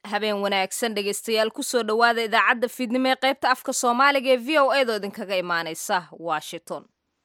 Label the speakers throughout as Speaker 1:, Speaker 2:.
Speaker 1: habeen wanaagsan dhegaystayaal kusoo dhowaada idaacadda fiidnimo ee qaybta afka soomaaliga ee v o a doo idinkaga imaanaysa washington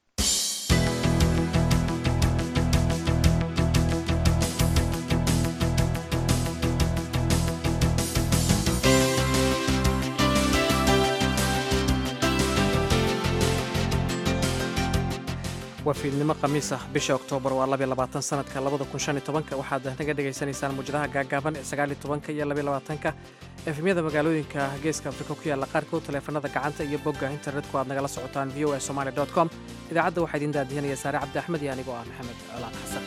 Speaker 2: waa fiidnimo khamiis ah bisha oktoobar waa labiy labaatan sanadka labada kun shan iyo tobanka waxaad naga dhagaysanaysaan muujadaha gaagaaban ee sagaal iyo tobanka iyo labiy labaatanka efemyada magaalooyinka geeska afrika ku yaalla qaarkood taleefanada gacanta iyo bogga internetku aad nagala socotaan v o a somali com idaacadda waxaa idiin daadihinaya saare cabdi axmed iyo anigoo ah maxamed colaan xasan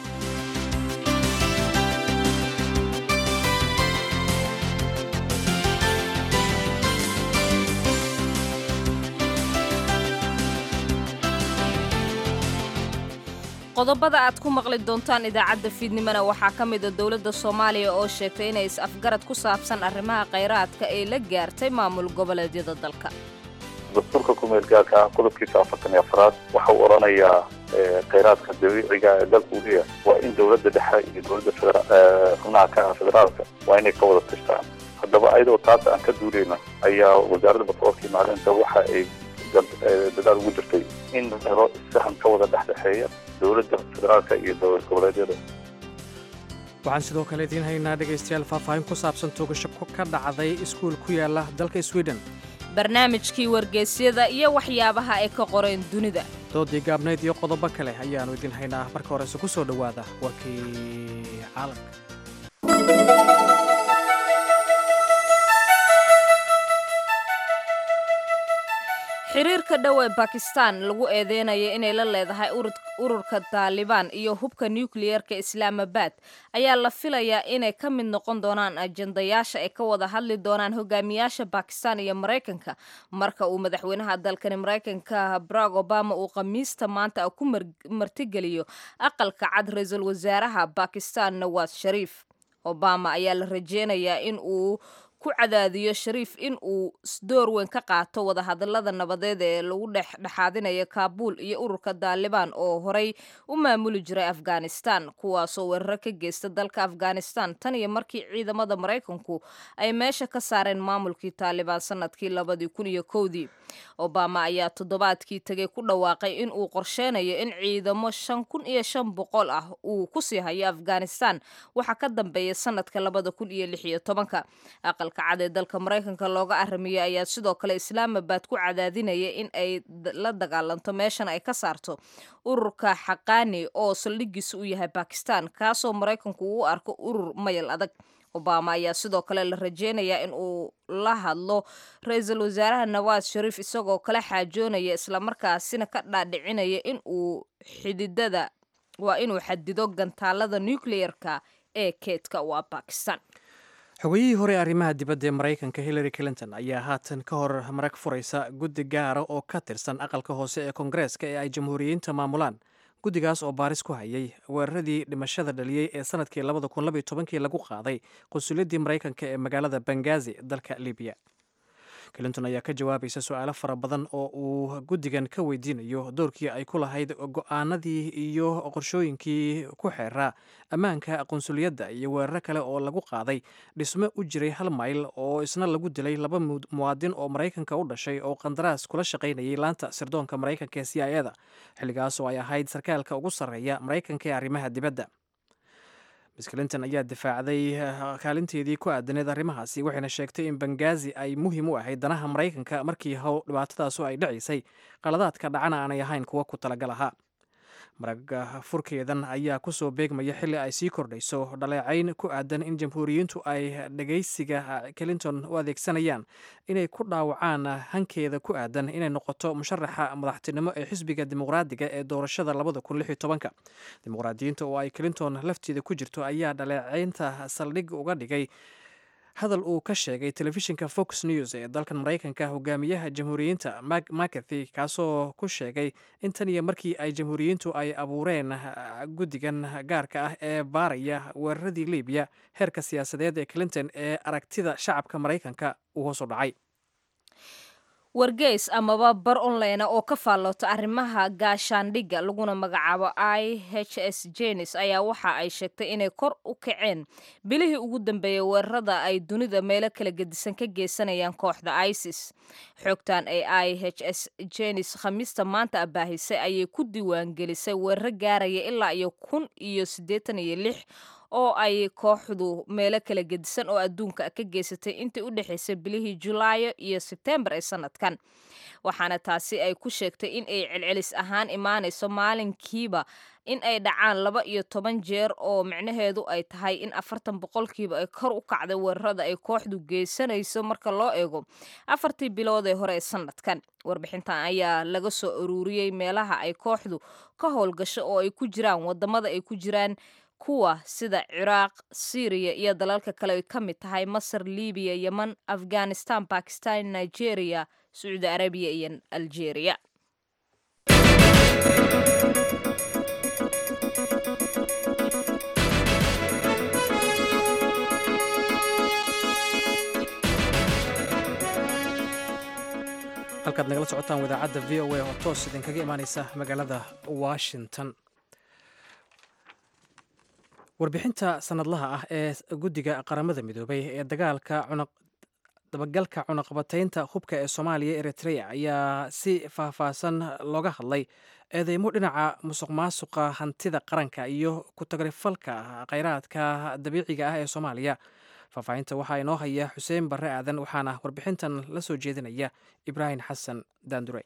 Speaker 1: qodobada aad ku maqli doontaan idaacadda fiidnimona waxaa ka mida dowladda soomaaliya oo sheegtay inay is-afgarad ku saabsan arrimaha khayraadka ay la gaartay maamul goboleedyada dalka
Speaker 3: dastuurka kumeel gaarka ah qodobkiisa afartan iyo afraad waxa uu odhanayaa khayraadka dabiiciga ee dalka uu leeyahay waa in dowladda dhexe iyo dowladda xubnaha ka ah federaalka waa inay ka wada tashtaan haddaba ayadoo taas aan ka duuleyna ayaa wasaaradda batroolka iyo macdinta waxa ay dadaal ugu jirtay in helo issahan ka wada dhexdhexeeya dowladda federaalka iyo dowlad goboleedyada
Speaker 2: waxaan sidoo kale idiin haynaa dhegaystayaal faahfaahin ku saabsan tuugasho ka dhacday iskuul ku yaala dalka sweden
Speaker 1: barnaamijkii wargeysyada iyo waxyaabaha ay ka qoreen dunida
Speaker 2: doodii gaabnayd iyo qodobo kale ayaannu idiin haynaa marka horese ku soo dhowaada warkii caalamka
Speaker 1: xiriirka dhow ee bakistan lagu eedeynaya inay la leedahay ururka taalibaan iyo hubka nukliyeerka islaamabad ayaa la filayaa inay ka mid noqon doonaan ajandayaasha ay ka wada hadli doonaan hogaamiyaasha bakistan iyo maraykanka marka uu madaxweynaha dalkani maraykanka barack obama uu khamiista maanta ku martigeliyo aqalka cad ra-iisul wasaaraha bakistan nawaas shariif obama ayaa la rajeynayaa in uu ku cadaadiyo shariif in uu door weyn ka qaato wadahadalada nabadeed ee lagu dhexdhexaadinayo kaabuul iyo ururka taalibaan oo horey u maamuli jiray afghanistan kuwaasoo weeraro ka geysta dalka afghanistan tan iyo markii ciidamada maraykanku ay meesha ka saareen maamulkii taalibaan sanadkii labadii kun iyo kowdii obama ayaa toddobaadkii tegay ku dhawaaqay in uu qorsheynayo in ciidamo shan kun iyo shan boqol ah uu kusii hayo afghanistan waxaa ka dambeeya sanadka labada kun iyo lix iyo tobanka aqalka cad ee dalka maraykanka looga aramiyey ayaa sidoo kale islaamabad ku cadaadinaya in ay la dagaalanto meeshan ay ka saarto ururka xaqaani oo saldhigiisa u yahay bakistan kaasoo maraykanku uu arko urur mayal adag obama ayaa sidoo kale la rajeynayaa in uu la hadlo ra-iisul wasaaraha nawaas shariif isagoo kala xaajoonaya islamarkaasina ka dhaadhicinaya in uu xididada waa inuu xadido gantaalada nucleerka ee keedka waa bakistan
Speaker 2: xogayihii hore ee arrimaha dibadda ee maraykanka hillary clinton ayaa haatan ka hor marag furaysa guddi gaara oo ka tirsan aqalka hoose ee koongareeska ee ay jamhuuriyiinta maamulaan guddigaas oo baaris ku hayay weeraradii dhimashada dhaliyey ee sanadkii labada kun labaiyo tobankii lagu qaaday qunsuliyaddii maraykanka ee magaalada bangazi dalka libiya clinton ayaa ka jawaabaysa su-aalo fara badan oo uu guddigan ka weydiinayo doorkii ay ku lahayd go-aanadii iyo qorshooyinkii ku xeeraa ammaanka qunsuliyadda iyo weeraro kale oo lagu qaaday dhismo u jiray hal mayl oo isna lagu dilay laba muwaadin oo maraykanka u dhashay oo qandaraas kula shaqaynayay laanta sirdoonka maraykanka ee c i eda xilligaas oo ay ahayd sarkaalka ugu sarreeya maraykanka ee arrimaha dibadda miss clinton ayaa difaacday kaalinteedii ku aadaneed arrimahaasi waxayna sheegtay in bangazi ay muhiim u ahayd danaha maraykanka markii how dhibaatadaasu ay dhacaysay qaladaadka dhacana aanay ahayn kuwa ku talagal ahaa marag furkeedan ayaa kusoo beegmaya xilli ay sii kordhayso dhaleecayn ku aadan in jamhuuriyiintu ay dhagaysiga clinton u adeegsanayaan inay ku dhaawacaan hankeeda ku aadan inay noqoto musharaxa madaxtinimo ee xisbiga dimuqraadiga ee doorashada labada kun lix iyo tobanka dimuqraadiyiinta oo ay clinton lafteeda ku jirto ayaa dhaleecaynta saldhig uga dhigay hadal uu ka sheegay telefishinka fox news ee dalkan maraykanka hogaamiyaha jamhuuriyiinta mcathy kaasoo ku sheegay in tan iyo markii ay jamhuuriyiintu ay abuureen guddigan gaarka ah ee baaraya weeraradii libiya heerka siyaasadeed ee clinton ee aragtida shacabka maraykanka uu hoos u dhacay
Speaker 1: wargeys amaba bar online oo ka faalloota arrimaha gaashaandhigga laguna magacaabo i h s jenis ayaa waxa ay sheegtay inay kor u kaceen bilihii ugu dambeeyey weerarada ay dunida meelo kala gedisan ka geysanayaan kooxda isis xogtan ee i h s jenis khamiista maanta abaahisay ayay ku diiwaangelisay weeraro gaaraya ilaa iyo kun iyo siddeetan iyo lix oo ay kooxdu meelo kala gedisan oo adduunka ka geysatay intii u dhexaysay bilihii julaayo iyo sebtembar ee sanadkan waxaana taasi ay ku sheegtay in ay celcelis ahaan imaanayso maalinkiiba in ay dhacaan laba iyo toban jeer oo micnaheedu ay tahay in afartan boqolkiiba ay kor u kacday weerarada ay kooxdu geysanayso marka loo eego afartii bilood ee hore ee sanadkan warbixintan ayaa laga soo aruuriyey meelaha ay kooxdu ka howlgasho oo ay ku jiraan wadamada ay ku jiraan kuwa sida ciraaq syriya iyo dalalka kale ay ka mid tahay masar libiya yeman afghanistan bakistan nigeria sacuudi arabiya iyo algeria
Speaker 2: halkaad nagala socotaan wadaacadda v o a oo toos idinkaga imaaneysa magaalada washington warbixinta sanadlaha ah ee guddiga qaramada midoobay ee dagaalka dabagalka cunaqabataynta hubka ee soomaaliya eritrea ayaa si faahfaahsan looga hadlay eedeymo dhinaca musuq maasuqa hantida qaranka iyo ku-tagrifalka kheyraadka dabiiciga ah ee soomaaliya faahfaahinta waxaa inoo haya xuseen barre aadan waxaana warbixintan la soo jeedinaya ibraahim xasan daandure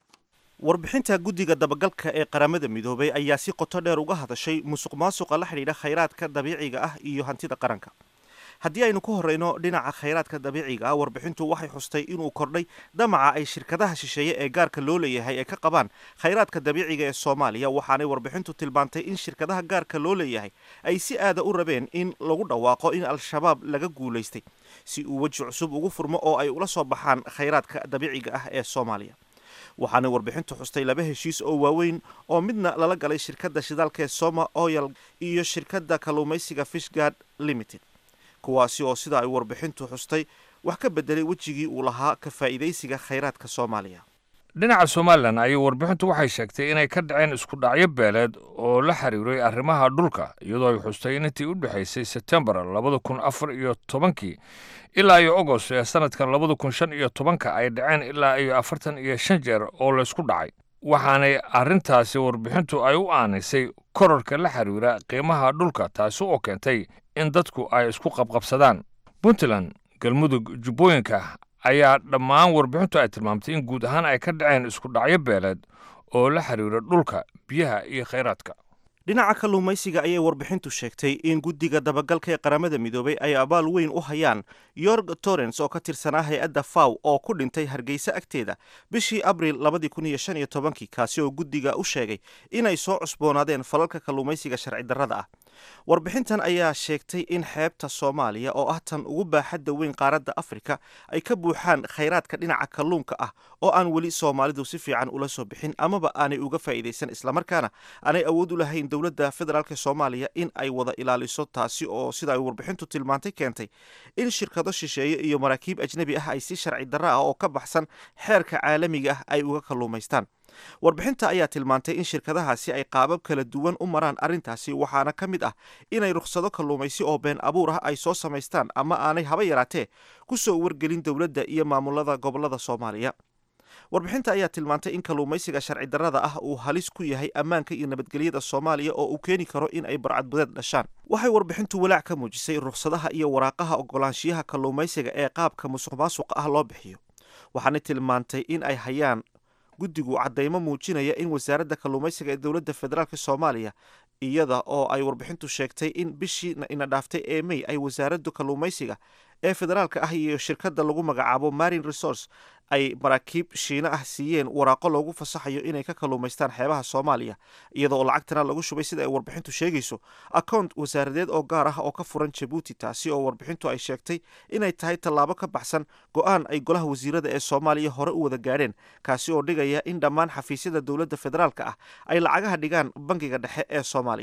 Speaker 4: warbixinta guddiga dabagalka ee qaramada midoobay ayaa si qoto dheer uga hadashay musuq maasuqa la xidhiidha khayraadka dabiiciga ah iyo hantida qaranka haddii aynu ku horreyno dhinaca khayraadka dabiiciga ah warbixintu waxay xustay inuu kordhay damaca ay shirkadaha shisheeye ee gaarka loo leeyahay ay ka qabaan khayraadka dabiiciga ee soomaaliya waxaanay warbixintu tilmaantay in shirkadaha gaarka loo leeyahay ay si aada u rabeen in lagu dhawaaqo in al-shabaab laga guulaystay si uu weji cusub ugu furmo oo ay ula soo baxaan khayraadka dabiiciga ah ee soomaaliya waxaana warbixintu xustay laba heshiis oo waaweyn oo midna lala galay shirkadda shidaalka ee soma oyal iyo shirkadda kalluumaysiga fishgard limited kuwaasi oo sida ay warbixintu xustay wax ka bedelay wejigii uu lahaa ka faa'iidaysiga khayraadka soomaaliya
Speaker 5: dhinaca somalilan ayay warbixintu waxay sheegtay inay ka dhaceen isku dhacyo beeleed oo la xiriiray arrimaha dhulka iyadoo ay xustay in intii u dhexaysay sebtembar labada kun afar iyo tobankii ilaa iyo agost ee sanadkan labada kun shan iyo tobanka ay dhaceen ilaa iyo afartan iyo shan jeer oo laysku dhacay waxaanay arrintaasi warbixintu ay u aanaysay korarka la xiriira qiimaha dhulka taasi oo keentay in dadku ay isku qabqabsadaan puntland galmudug jubbooyinka ayaa dhammaan warbixintu ay tilmaamtay in guud ahaan ay ka dhaceen isku dhacyo beeleed oo la xiriira dhulka biyaha iyo khayraadka
Speaker 4: dhinaca kalluumaysiga ayay warbixintu sheegtay in guddiga dabagalka ee qaramada midoobay ay abaal weyn u hayaan yorg torrens oo ka tirsanaa hay-adda faw oo ku dhintay hargeysa agteeda bishii abril labadii kun iyo shan iyo tobankii kaasi oo guddiga u sheegay inay soo cusboonaadeen falalka kalluumaysiga sharci darrada ah warbixintan ayaa sheegtay in xeebta soomaaliya oo ah tan ugu baaxadda weyn qaaradda afrika ay ka buuxaan khayraadka dhinaca kalluunka ah oo aan weli soomaalidu si fiican ula soo bixin amaba aanay uga faa'iidaysan islamarkaana aanay awood u lahayn dowladda federaalk soomaaliya in ay wada ilaaliso taasi oo sida ay warbixintu tilmaantay keentay in shirkado shisheeye iyo maraakiib ajnebi ah ay si sharci darro ah oo ka baxsan xeerka caalamiga ah ay uga kalluumaystaan warbixinta ayaa tilmaantay in shirkadahaasi ay qaabab kala duwan u maraan arrintaasi waxaana ka mid ah inay rukhsado kalluumaysi oo been abuur ah ay soo samaystaan ama aanay haba yaraatee ku soo wargelin dowladda iyo maamulada gobollada soomaaliya warbixinta ayaa tilmaantay in kalluumaysiga sharci darrada ah uu halis ku yahay ammaanka iyo nabadgelyada soomaaliya oo uu keeni karo in ay barcadbadeed dhashaan waxay warbixintu walaac ka muujisay rukhsadaha iyo waraaqaha ogolaanshiyaha kalluumaysiga ee qaabka musuq maasuqa ah loo bixiyo waxaana tilmaantay in ay hayaan guddigu caddaymo muujinaya in wasaaradda kalluumaysiga ee dowladda federaalk soomaaliya iyada oo ay warbixintu sheegtay in bishii ina dhaaftay ee mey ay wasaaraddu kalluumaysiga ee federaalka ah iyo shirkadda lagu magacaabo marine resource ay maraakiib shiino ah siiyeen waraaqo loogu fasaxayo inay ka kalluumaystaan xeebaha soomaaliya iyada oo lacagtana lagu shubay sida ay warbixintu sheegayso account wasaaradeed oo gaar ah oo ka furan jabuuti taasi oo warbixintu ay sheegtay inay tahay tallaabo ka baxsan go-aan ay golaha wasiirada ee soomaaliya hore u wada gaadheen kaasi oo dhigaya in dhammaan xafiisyada dowladda federaalka ah ay lacagaha dhigaan bangiga dhexe ee soomaaliya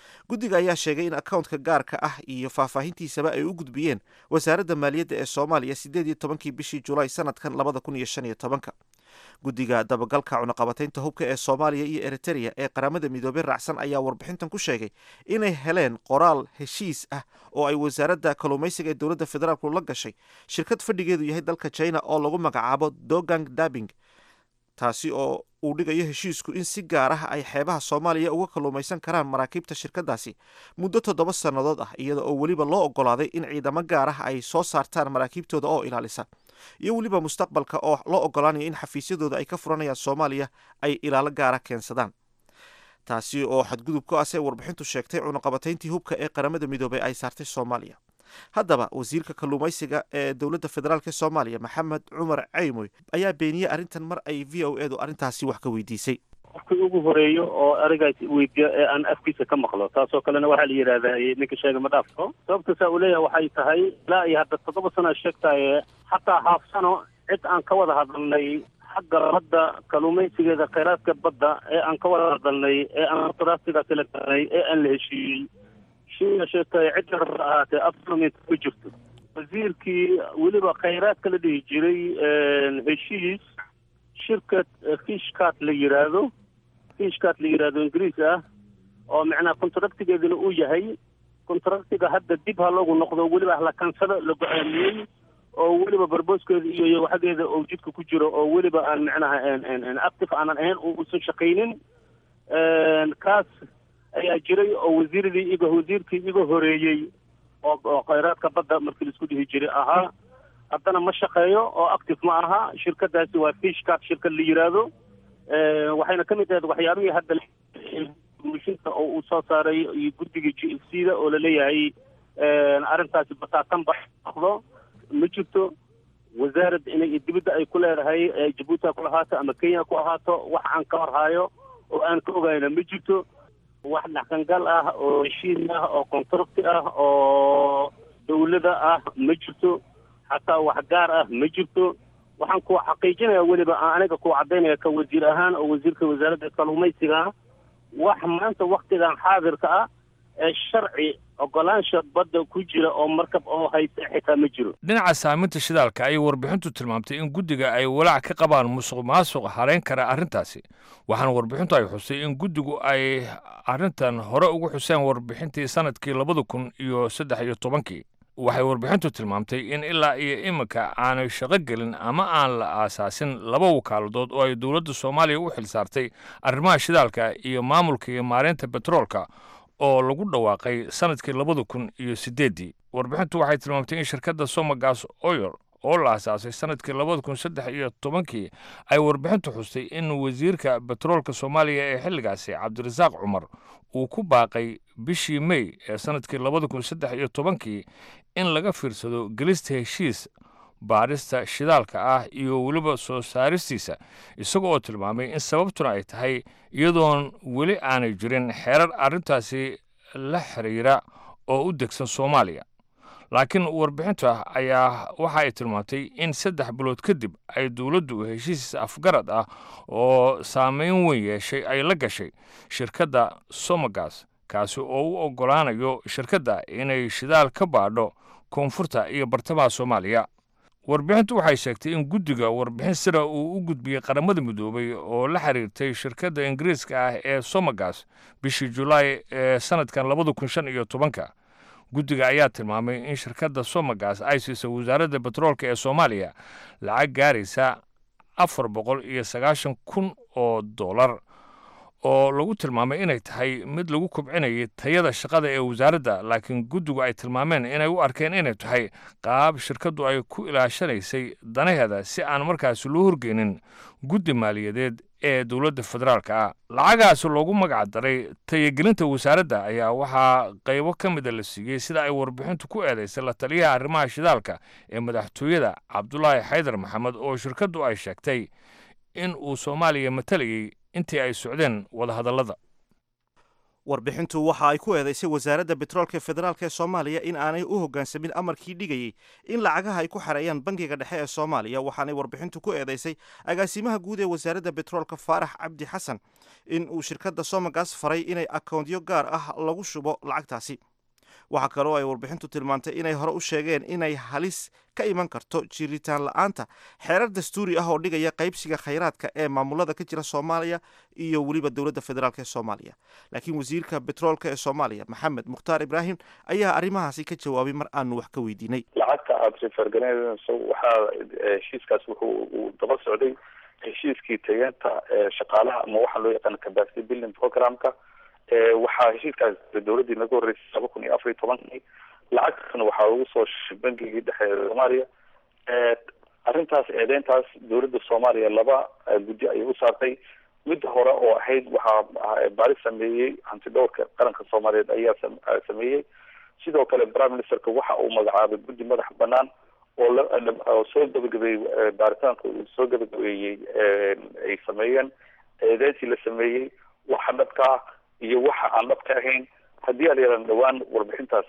Speaker 4: guddiga ayaa sheegay in accountka gaarka ah iyo faahfaahintiisaba ay u gudbiyeen wasaaradda maaliyadda ee soomaaliya siddeed iyo tobankii bishii julaay sanadkan labada kun iyo shan iyo tobanka guddiga dabagalka cunaqabataynta hubka ee soomaaliya iyo eritereya ee qaramada midoobey raacsan ayaa warbixintan ku sheegay inay heleen qoraal heshiis ah oo ay wasaaradda kalluumaysiga ee dowladda federaalku la gashay shirkad fadhigeedu yahay dalka china oo lagu magacaabo dogang dabing taasi oo uu dhigayo heshiisku in si gaar ah ay xeebaha soomaaliya uga kalluumaysan karaan maraakiibta shirkadaasi muddo toddoba sannadood ah iyada oo weliba loo ogolaaday in ciidamo gaar ah ay soo saartaan maraakiibtooda oo ilaalisa iyo weliba mustaqbalka oo loo ogolaanayo in xafiisyadooda ay ka furanayaan soomaaliya ay ilaalo gaara keensadaan taasi oo xadgudub ku asee warbixintu sheegtay cunaqabatayntii hubka ee qaramada midoobey ay saartay soomaaliya haddaba wasiirka kalluumaysiga ee dowladda federaalk soomaaliya maxamed cumar caymoy ayaa beeniyey arrintan mar ay v o edu arrintaasi wax ka weydiisay
Speaker 6: qofkii ugu horeeyo oo arigaas weydiiyo ee aan afkiisa ka maqlo taasoo kalena waxaa la yidhahdaa ninka sheega ma dhaafto sababtaasaa uu leeyahay waxay tahay ilaa iyo hadda toddoba sano sheegtaye xataa haaf sano cid aan ka wada hadalnay xagga badda kalluumaysigeeda khayraadka badda ee aan ka wada hadalnay ee aan taraasiga kala galnay ee aan la heshiiyey shia sheegtaye cid yarba ahaatee afsanominta ku jirto wasiirkii weliba khayraadka la dhihi jiray heshiis shirkad fishcat la yidhaahdo fishcat la yidhaahdo ingiriis ah oo macnaha contractigeeduna uu yahay contractiga hadda dib ha loogu noqdo weliba hala kansado la go-aamiyey oo weliba barbooskeeda iyo waxageeda oo jidka ku jiro oo weliba aan macnaha active aanan ahayn uusan shaqaynin kaas ayaa jiray oo wasiiradii iga wasiirkii iga horeeyey oo oo khayraadka badda markii laisku dhihi jiray ahaa haddana ma shaqeeyo oo active ma aha shirkadaasi waa fishcat shirkad la yidhaahdo waxayna ka mid ahayd waxyaabihii hadda mishinta oo uu soo saaray iyo guddigii g f c da oo laleeyahay arrintaasi bataatan ba noqdo ma jirto wasaaradda inay dibadda ay ku leedahay jabuuti ha ku ahaato ama kenya ku ahaato wax aan ka warhaayo oo aan ka ogayna ma jirto wax dhaqangal ah oo heshiis ah oo contracti ah oo dawlada ah ma jirto xataa wax gaar ah ma jirto waxaan ku xaqiijinaya weliba aniga ku cadaynaya ka wasiir ahaan oo wasiirka wasaaradda kalluumaysiga wax maanta waktigan xaadirka ah ee sharci ogolaansha badda ku jira oo markab oo haysta xitaa ma jiro
Speaker 5: dhinaca saaminta shidaalka ayay warbixintu tilmaamtay in guddiga ay walaac ka qabaan musuq maasuq harayn kara arrintaasi waxaana warbixintu ay xusay in guddigu ay arrintan hore ugu xuseen warbixintii sanadkii labada kun iyo saddex iyo tobankii waxay warbixintu tilmaamtay in ilaa iyo iminka aanay shaqo gelin ama aan la aasaasin laba wakaaladood oo ay dowladda soomaaliya u xilsaartay arrimaha shidaalka iyo maamulka iyo maareynta betroolka oo lagu dhawaaqay sanadkii labada kun iyo siddeeddii warbixintu waxay tilmaamtay in shirkadda somagas oil oo la asaasay sanadkii labada kun saddex iyo tobankii ay warbixintu xustay in wasiirka betroolka soomaaliya ee xilligaasi cabdirasaaq cumar uu ku baaqay bishii mey ee sanadkii labada kun saddex iyo tobankii in laga fiirsado gelista heshiis baadhista shidaalka ah iyo weliba soo saaristiisa isaga oo tilmaamay in sababtuna ay tahay iyadoon weli aanay jirin xeerar arrintaasi la xiriira oo u degsan soomaaliya laakiin warbixinta ayaa waxa ay tilmaamtay in saddex bilood kadib ay dowladdu heshiis afgarad ah oo saameyn weyn yeeshay ay la gashay shirkadda somagas kaasi oo u oggolaanayo shirkadda inay shidaal ka baadho koonfurta iyo bartamaha soomaaliya warbixintu waxay sheegtay in guddiga warbixin sira uu u gudbiyey qaramada midoobay oo la xiriirtay shirkadda ingiriiska ah ee somagas bishii julaay ee sanadkan labada kun shan iyo tobanka guddiga ayaa tilmaamay in shirkadda somagas ay siisay wasaaradda betroolka ee soomaaliya lacag gaaraysa afar boqol iyo sagaashan kun oo dollar oo lagu tilmaamay inay tahay mid lagu kobcinayay tayada shaqada ee wasaaradda laakiin guddigu ay tilmaameen inay u arkeen inay tahay qaab shirkaddu ay ku ilaashanaysay danaheeda si aan markaasi loo horgeynin guddi maaliyadeed ee dowladda federaalka ah lacagaasi loogu magac daray tayagelinta wasaaradda ayaa waxaa qaybo ka mida la siiyey sida ay warbixintu ku eedaysay la taliyaha arrimaha shidaalka ee madaxtooyada cabdulaahi xaydar maxamed oo shirkaddu ay sheegtay in uu soomaaliya matalayay intii ay socdeen wadahadallada
Speaker 4: warbixintu waxa ay ku eedaysay wasaaradda betroolka federaalk ee soomaaliya in aanay u hoggaansamin amarkii dhigayey in lacagaha ay ku xareeyaan bangiga dhexe ee soomaaliya waxaanay warbixintu ku eedaysay agaasimaha guud ee wasaaradda betroolka faarax cabdi xasan in uu shirkadda somagas faray inay akoontyo gaar ah lagu shubo lacagtaasi waxaa kaloo ay warbixintu tilmaantay inay hore u sheegeen inay halis ka iman karto jiritaan la-aanta xeerar dastuuri ah oo dhigaya qaybsiga khayraadka ee maamulada ka jira soomaaliya iyo weliba dowladda federaalk ee soomaaliya laakiin wasiirka betroolka ee soomaaliya maxamed mukhtaar ibraahim ayaa arrimahaasi ka jawaabay mar aanu wax ka weydiinay
Speaker 3: lacagta aada rifergaranayso waxaa heshiiskaas wuxuu uu daba socday heshiiskii tayeenta shaqaalaha ama waxaa loo yaqaana capacity building programka waxaa heshiiskaas dowladdii naga horreysay laba kun iyo afar iyo tobankii lacagtaasna waxaa ugu soo shishay bangigii dhexe ee soomaaliya arrintaas eedeyntaas dowladda soomaaliya laba guddi ayay u saartay midda hore oo ahayd waxaa baaris sameeyey hantidhowrka qaranka soomaaliyeed ayaa sameeyey sidoo kale prime ministerka waxa uu magacaabay guddi madax banaan oo oo soo gabagabeeyey baaritaanka uu soo gabagabeeyey ay sameeyeen eedeyntii la sameeyey waxa dhabka ah iyo waxa aan dhab ka ahayn haddii aan yaran dhawaan warbixintaas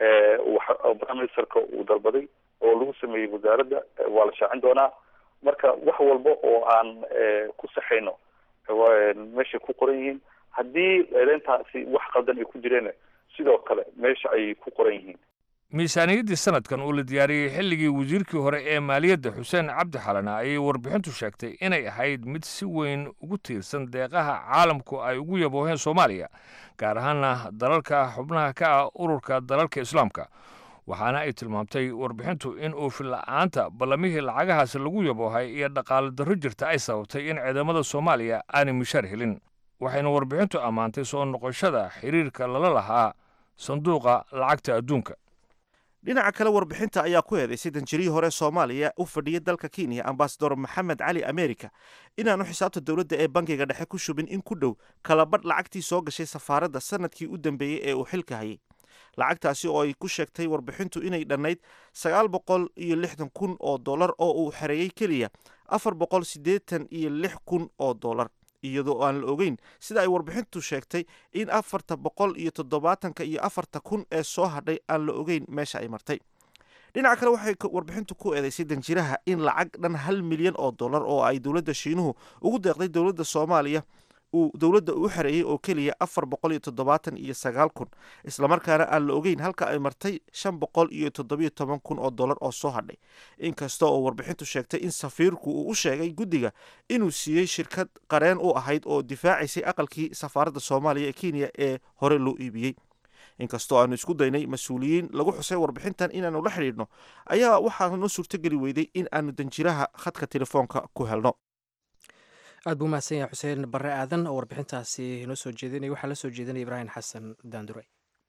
Speaker 3: prime ministerka uu dalbaday oo lagu sameeyey wasaaradda waa la shaacin doonaa marka wax walba oo aan ku saxayno meeshay ku qoran yihiin haddii eedeyntaasi wax qaldan ay ku jireen sidoo kale meesha ayay ku qoran yihiin
Speaker 5: miisaaniyaddii sanadkan uu la diyaariyey xilligii wasiirkii hore ee maaliyadda xuseen cabdi xalana ayay warbixintu sheegtay inay ahayd mid si weyn ugu tiirsan deeqaha caalamku ay ugu yabooheen soomaaliya gaar ahaana dalalka xubnaha ka ah ururka dalalka islaamka waxaana ay tilmaamtay warbixintu in uufin la'aanta ballamihii lacagahaasi lagu yaboohay iyo dhaqaale darro jirta ay sababtay in ciidamada soomaaliya aanay mishaar helin waxayna warbixintu ammaantay soo noqoshada xiriirka lala lahaa sanduuqa lacagta adduunka
Speaker 4: dhinaca kale warbixinta ayaa ku eedaysay danjirihii hore soomaaliya u fadhiyay dalka kenya ambasador maxamed cali america inaanu xisaabta dowladda ee bangiga dhexe ku shubin in ku dhow kalabadh lacagtii soo gashay safaaradda sanadkii u dambeeyey ee uu xilka hayay lacagtaasi oo ay ku sheegtay warbixintu inay dhannayd sagaal boqol iyo lixdan kun oo dollar oo uu xereeyey keliya afar boqol siddeetan iyo lix kun oo dollar iyadoo aan la ogeyn sida ay warbixintu sheegtay in afarta boqol iyo toddobaatanka iyo afarta kun ee soo hadhay aan la ogeyn meesha ay martay dhinaca kale waxay warbixintu ku eedeysay danjiraha in lacag dhan hal milyan oo dollar oo ay dowladda shiinuhu ugu deeqday dowladda soomaaliya uu dowladda u xareeyey oo keliya afar boqol iyo toddobaatan iyo sagaal kun islamarkaana aan la ogeyn halka ay martay shan boqol iyo toddobiyo toban kun oo dollar oo soo hadhay inkasta oo warbixintu sheegtay in safiirku uu u sheegay guddiga inuu siiyey shirkad qareen u ahayd oo difaacaysay aqalkii safaaradda soomaaliya ee kenya ee hore loo iibiyey inkastoo aanu isku daynay mas-uuliyiin lagu xusay warbixintan inaanu la xidhiidhno ayaa waxaa noo suurtogeli weyday in aanu danjiraha khadka telefoonka ku helno
Speaker 2: aad buu mahadsan yahay xuseen barre aadan oo warbixintaasi noo soo jeedinaya waxaa la soo jeedinaya ibraahim xasan daandure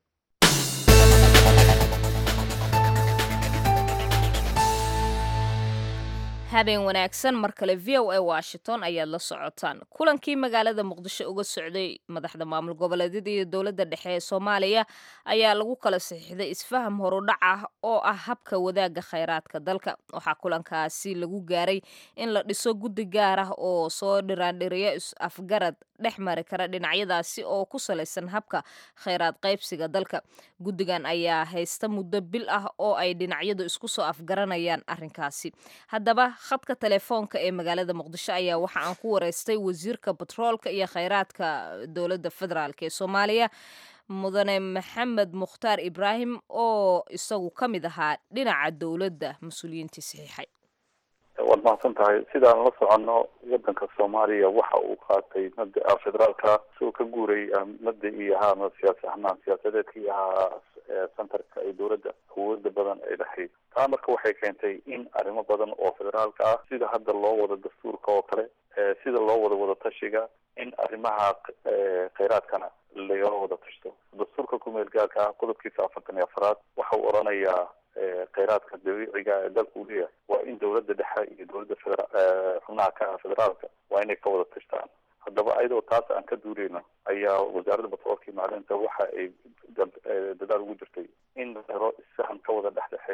Speaker 1: habeen wanaagsan mar kale v o a washington ayaad la socotaan kulankii magaalada muqdisho uga socday madaxda maamul goboleedyada iyo dowladda dhexe ee soomaaliya ayaa lagu kala saxiixday isfaham horudhac ah oo ah habka wadaagga khayraadka dalka waxaa kulankaasi lagu gaaray in la dhiso guddi gaar ah oo soo dhiraandhiriya is-afgarad dhex mari kara dhinacyadaasi oo ku salaysan habka khayraad qaybsiga dalka guddigan ayaa haysta muddo bil ah oo ay dhinacyadu isku soo afgaranayaan arrinkaasi haddaba khadka telefoonka ee magaalada muqdisho ayaa waxa aan ku wareystay wasiirka batroolka iyo khayraadka dowladda federaalk ee soomaaliya mudane maxamed mukhtaar ibraahim oo isagu ka mid ahaa dhinaca dowladda mas-uuliyiintii saxiixay
Speaker 3: waad mahadsan tahay sidaan la soconno wadanka soomaaliya waxa uu qaatay mada federaalka isagoo ka guuray mada iyo ahaa siyaas ahnaan siyaasadeedka iyo ahaa centerka ay dowladda awooda badan ay dhahayd taa marka waxay keentay in arrimo badan oo federaalka ah sida hadda loo wado dastuurka oo kale sida loo wado wada tashiga in arrimaha khayraadkana laga wada tashto dastuurka kumeel gaarka ah qodobkiisa afartan iyo afaraad waxa uu oranayaa khayraadka dabiiciga ee dalka uu leeyahay waa in dowladda dhexe iyo dowladda federa xubnaha ka ah federaalka waa inay ka wada tashtaan haddaba ayadoo taas aan ka duuleyno ayaa wasaaradda batroolka iyo macdinta waxa ay dadaal ugu jirtay in la helo isfahan ka wada dhexdhexeeya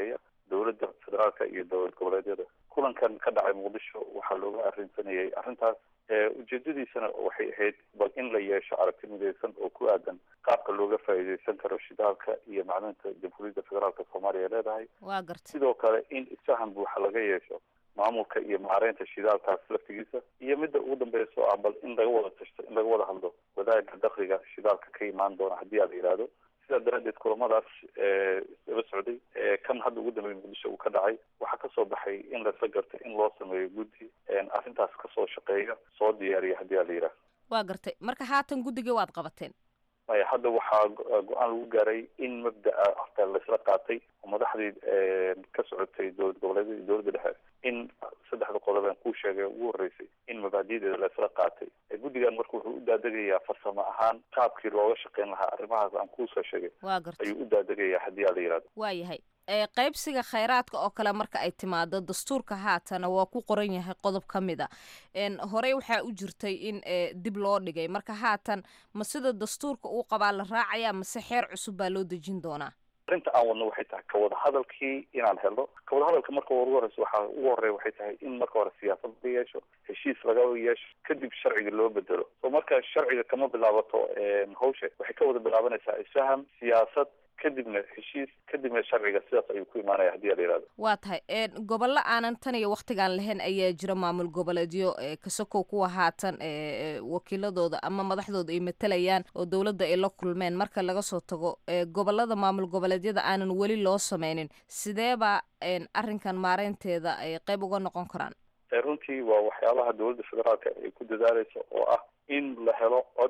Speaker 3: dowladda federaalka iyo dowlad goboleedyada kulankan ka dhacay muqdisho waxaa looga arrinsanayay arrintaas ujeedadiisana waxay ahayd bal in la yeesho aragti midaysan oo ku aadan qaabka looga faa'iidaysan karo shidaalka iyo macdinta jamhuuriyadda federaalka soomaaliya leedahay
Speaker 1: waa garta
Speaker 3: sidoo kale in isfahan buuxa laga yeesho maamulka iyo maareynta shidaalkaas laftigiisa iyo midda ugu dambeysa oo ah bal in laga wada tashto in laga wada hadlo wadaaga dakliga shidaalka ka imaan doona haddii a la yidhaahdo sidaa daraadeed kulamadaas isdaba socday kan hadda ugu dambeeyay muqdisho uu ka dhacay waxaa kasoo baxay in lasla gartay in loo sameeyo guddi arrintaas kasoo shaqeeya soo diyaariya haddii a la yidhaahdo
Speaker 1: waa gartay marka haatan guddiga waad qabateen
Speaker 3: maya hadda waxaa go-aan lagu gaaray in mabda'a horta laisla qaatay oo madaxdii ka socotay dowlad goboleedyada iyo dowladda dhexe in saddexda qodob aan kuu sheegay ugu horreysay in mabaadi'deeda laisla qaatay guddigan marka wuxuu u daadegayaa farsamo ahaan qaabkii looga shaqeyn lahaa arrimahaas aan kuusoo sheegay
Speaker 1: waa gartay
Speaker 3: ayuu u daadegayaa haddii a la yidhahdo
Speaker 1: waa yahay qaybsiga khayraadka oo kale marka ay timaado dastuurka haatana waa ku qoran yahay qodob ka mid a horey waxaa u jirtay in dib loo dhigay marka haatan ma sida dastuurka uu qabaa la raacaya mase xeer cusub baa loo dejin doonaa
Speaker 3: arrinta aan wadno waxay tahay kawada hadalkii inaan helno kawada hadalka marka ugu horeysa waxaa ugu horeya waxay tahay in marka hore siyaasad laga yeesho heshiis laga yeesho kadib sharciga loo bedelo so marka sharciga kama bilaabato hawsha waxay ka wada bilaabanaysaa isfaham siyaasad kadibna heshiis kadibna sharciga sidaas ayuu ku imaanaya haddii a la yihahdo
Speaker 1: waa tahay gobollo aanan tan iyo waktigaan lahayn ayaa jira maamul goboleedyo kasakow kuwa haatan wakiiladooda ama madaxdooda ay matalayaan oo dowladda ay la kulmeen marka laga soo tago gobolada maamul goboleedyada aanan weli loo sameynin sideeba arrinkan maareynteeda ay qayb uga noqon karaan
Speaker 3: runtii waa waxyaabaha dowladda federaalka ay ku dadaaleyso oo ah in la helo cod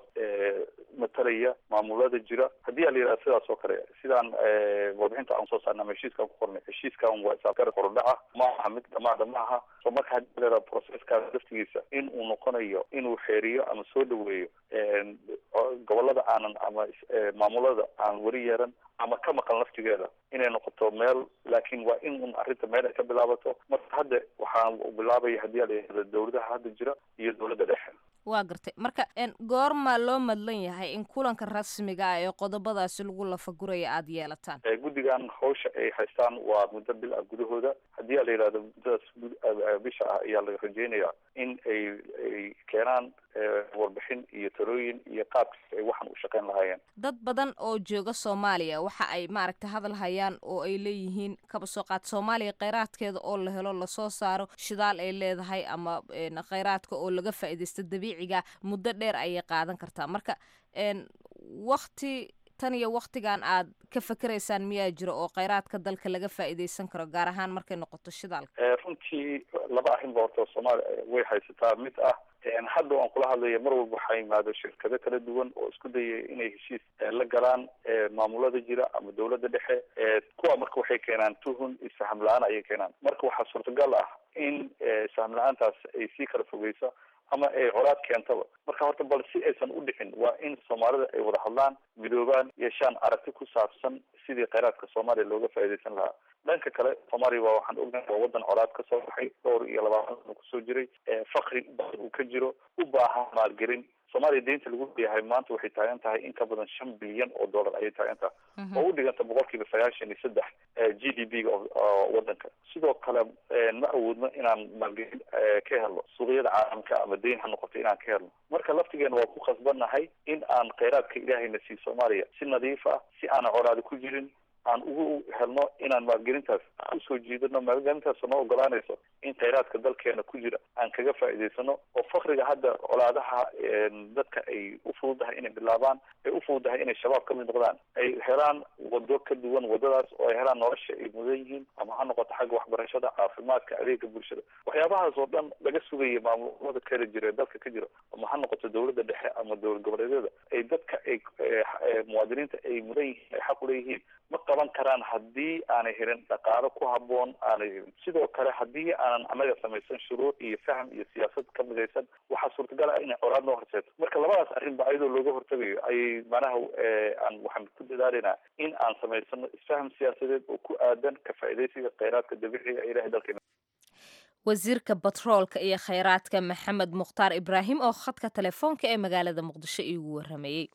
Speaker 3: matalaya maamulada jira haddii a la yidhaha sidaas oo kale sidaan warbixinta aan soo saarna ama heshiiskaan ku qornay heshiiskan waa isaafgar korodhaca ma aha mid dhamaada ma aha so marka haddii la yidhaha processkaas laftigiisa in uu noqonayo inuu xeeriyo ama soo dhaweeyo gobolada aanan ama maamulada aan weli yeeran ama ka maqan laftigeeda inay noqoto meel laakiin waa in un arrinta meel ay ka bilaabato marka hadda waxaan bilaabaya haddii a la yidhahda dowladaha hadda jira iyo dowladda dhexe
Speaker 1: waa gartay marka goormaa loo madlan yahay in kulanka rasmiga ah ee qodobadaasi lagu lafaguraya aada yeelataan
Speaker 3: guddigan hawsha ay haystaan waa muddo bil ah gudahooda haddii a la yidhahdo muddadaas bisha ah ayaa la rajeynayaa in ay ay keenaan warbixin iyo talooyin iyo qaabkii ay waxaan u shaqeyn lahaayeen
Speaker 1: dad badan oo jooga soomaaliya waxa ay maaragtay hadal hayaan oo ay leeyihiin kaba soo qaad soomaaliya kheyraadkeeda oo la helo lasoo saaro shidaal ay leedahay ama kheyraadka oo laga faa'iidaysto dabiiciga muddo dheer ayay qaadan kartaa marka wakti tan iyo waktigan aad ka fakeraysaan miyaa jiro oo kheyraadka dalka laga faa'iidaysan karo gaar ahaan markay noqoto shidaalka
Speaker 3: runtii laba arrinba horta soomaaliya way haysataa mid ah hadda aan kula hadlaya mar walba waxaa yimaado shirkado kala duwan oo isku dayaya inay heshiis la galaan maamulada jira ama dowladda dhexe kuwa marka waxay keenaan tuhun isfaham la-aan ayay keenaan marka waxaa suurtagal ah in isfaham la-aantaas ay sii kala fogeyso ama ay colaad keentaba marka horta bal si aysan u dhicin waa in soomaalida ay wada hadlaan midoobaan yeeshaan aragti ku saabsan sidii kheyraadka soomaaliya looga faa'iidaysan lahaa dhanka kale soomaaliya waa waxaan ognahay waa wadan colaad ka soo baxay dhowr iyo labaatan sano kusoo jiray fakri badan uu ka jiro u baahan maalgelin soomaaliya deynta lagu leeyahay maanta waxay taagan tahay in ka badan shan bilyan oo dollar ayay taagan tahay oo u dhiganta boqol kiiba sagaashan iyo saddex g d p ga wadanka sidoo kale ma awoodno inaan maalgelin ka helno suuqyada caalamka ama deyn ha noqoto inaan ka helno marka laftigeena waa ku khasbannahay in aan kheyraadka ilaahayna sii soomaaliya si nadiif ah si aanan colaadi ku jirin aan ugu helno inaan maalgelintaas usoo jiidano maalgelintaas noo ogolaanayso in kheyraadka dalkeena ku jira aan kaga faa'iidaysano oo fakriga hadda colaadaha dadka ay u fududahay inay bilaabaan ay u fududahay inay shabaab ka mid noqdaan ay helaan wado ka duwan wadadaas oo ay helaan nolosha ay mudan yihiin ama ha noqoto xagga waxbarashada caafimaadka adeega bulshada waxyaabahaas oo dhan laga sugaya maamulada kala jira ee dalka ka jira ama ha noqoto dowladda dhexe ama dowlad goboleedyada ay dadka ay muwaadiniinta ay mudan yihiin ay xaq uleeyihiin ma qaban karaan haddii aanay helin dhaqaalo ku haboon aanay helin sidoo kale haddii aanan anaga samaysan shuruuc iyo faham iyo siyaasad ka midaysan waxaa suurtagal ah inay colaad noo horseeto marka labadaas arrinba ayadoo looga hortagayo ayay manaha aan waxaan ku dadaalaynaa in aan samaysano isfaham siyaasadeed oo ku aadan ka faa'iidaysiga kheyraadka dabiiciga ee ilahay dalkeena
Speaker 1: wasiirka batroolka iyo kheyraadka maxamed mukhtaar ibraahim oo khadka telefoonka ee magaalada muqdisho iigu waramayey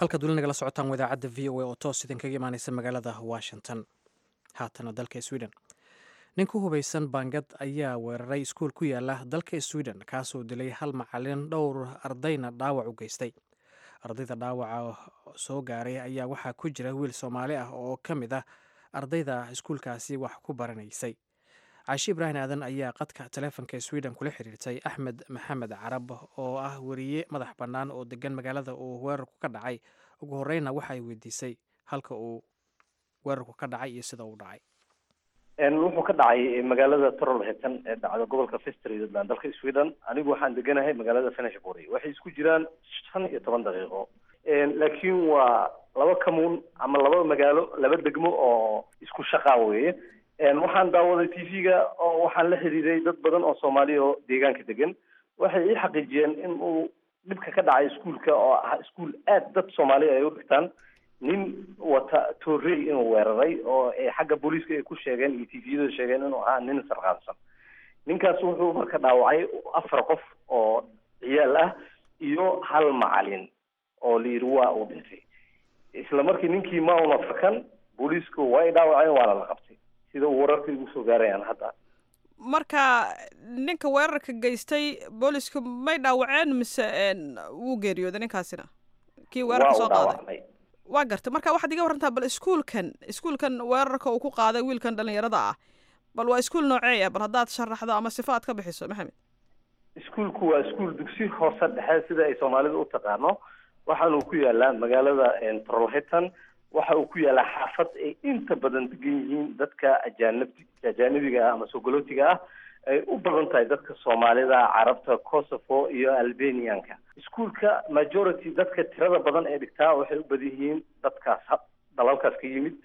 Speaker 2: halkaad weli nagala socotaan wadaacadda v o a oo toos idinkaga imaaneysa magaalada washington haatana dalka sweden nin ku hubaysan baangad ayaa weeraray iskuul ku yaala dalka sweden kaasoo dilay hal macalin dhowr ardayna dhaawac u geystay ardayda dhaawaca soo gaaray ayaa waxaa ku jira wiil soomaali ah oo ka mid ah ardayda iskuulkaasi wax ku baranaysay caashi ibraahim aadan ayaa qadka taleefonka sweden kula xiriirtay axmed maxamed carab oo ah weriye madax bannaan oo degan magaalada uu weerarku ka dhacay ugu horeyna waxa ay weydiisay halka uu weerarku ka dhacay iyo sida uu dhacay
Speaker 7: wuxuu ka dhacay magaalada trolhetan ee dhacda gobolka festridland dalka sweden anigu waxaan deganahay magaalada fenishbury waxay isku jiraan shan iyo toban daqiiqo laakiin waa laba kamuun ama laba magaalo laba degmo oo isku shaqaa weye waxaan daawaday t v-ga oo waxaan la xiriiray dad badan oo soomaaliya oo deegaanka degan waxay ii xaqiijiyeen in uu dhibka ka dhacay iskuulka oo ah iskuul aad dad soomaaliya ay u dhigtaan nin wata torrey inuu weeraray oo xagga booliiska ay ku sheegeen iyo t v-yada sheegeen inuu ahaa nin sarqaansan ninkaas wuxuu marka dhaawacay afar qof oo ciyaal ah iyo hal macalin oo la yidhi waa uu dhintay isla markii ninkii ma una fakan booliisku way dhaawaceen waana la qabtay sida uu wararka igu soo gaarayaan hadda
Speaker 8: marka ninka weerarka geystay boolisku may dhaawaceen mise wuu geeriyooday ninkaasina kii weerarka soo qaaday waa gartay marka waxaad iga warantaa bal iskuulkan iskuulkan weerarka uu ku qaaday wiilkan dhalinyarada ah bal waa iskuul nooceeya bal haddaad sharaxdo ama sifo aad ka bixiso maxamed
Speaker 7: iskuulku waa iskuul dugsi hoose dhexe sida ay soomaalida u taqaano waxaanu ku yaalaa magaalada trolhetan waxa uu ku yaalaa xaafad ay inta badan degan yihiin dadka ajaanib ajaanibiga ah ama sogolootiga ah ay u badan tahay dadka soomaalida carabta kosovo iyo albanianka iskuulka majority dadka tirada badan ee dhigtaa waxay u badan yihiin dadkaas dalalkaas ka yimid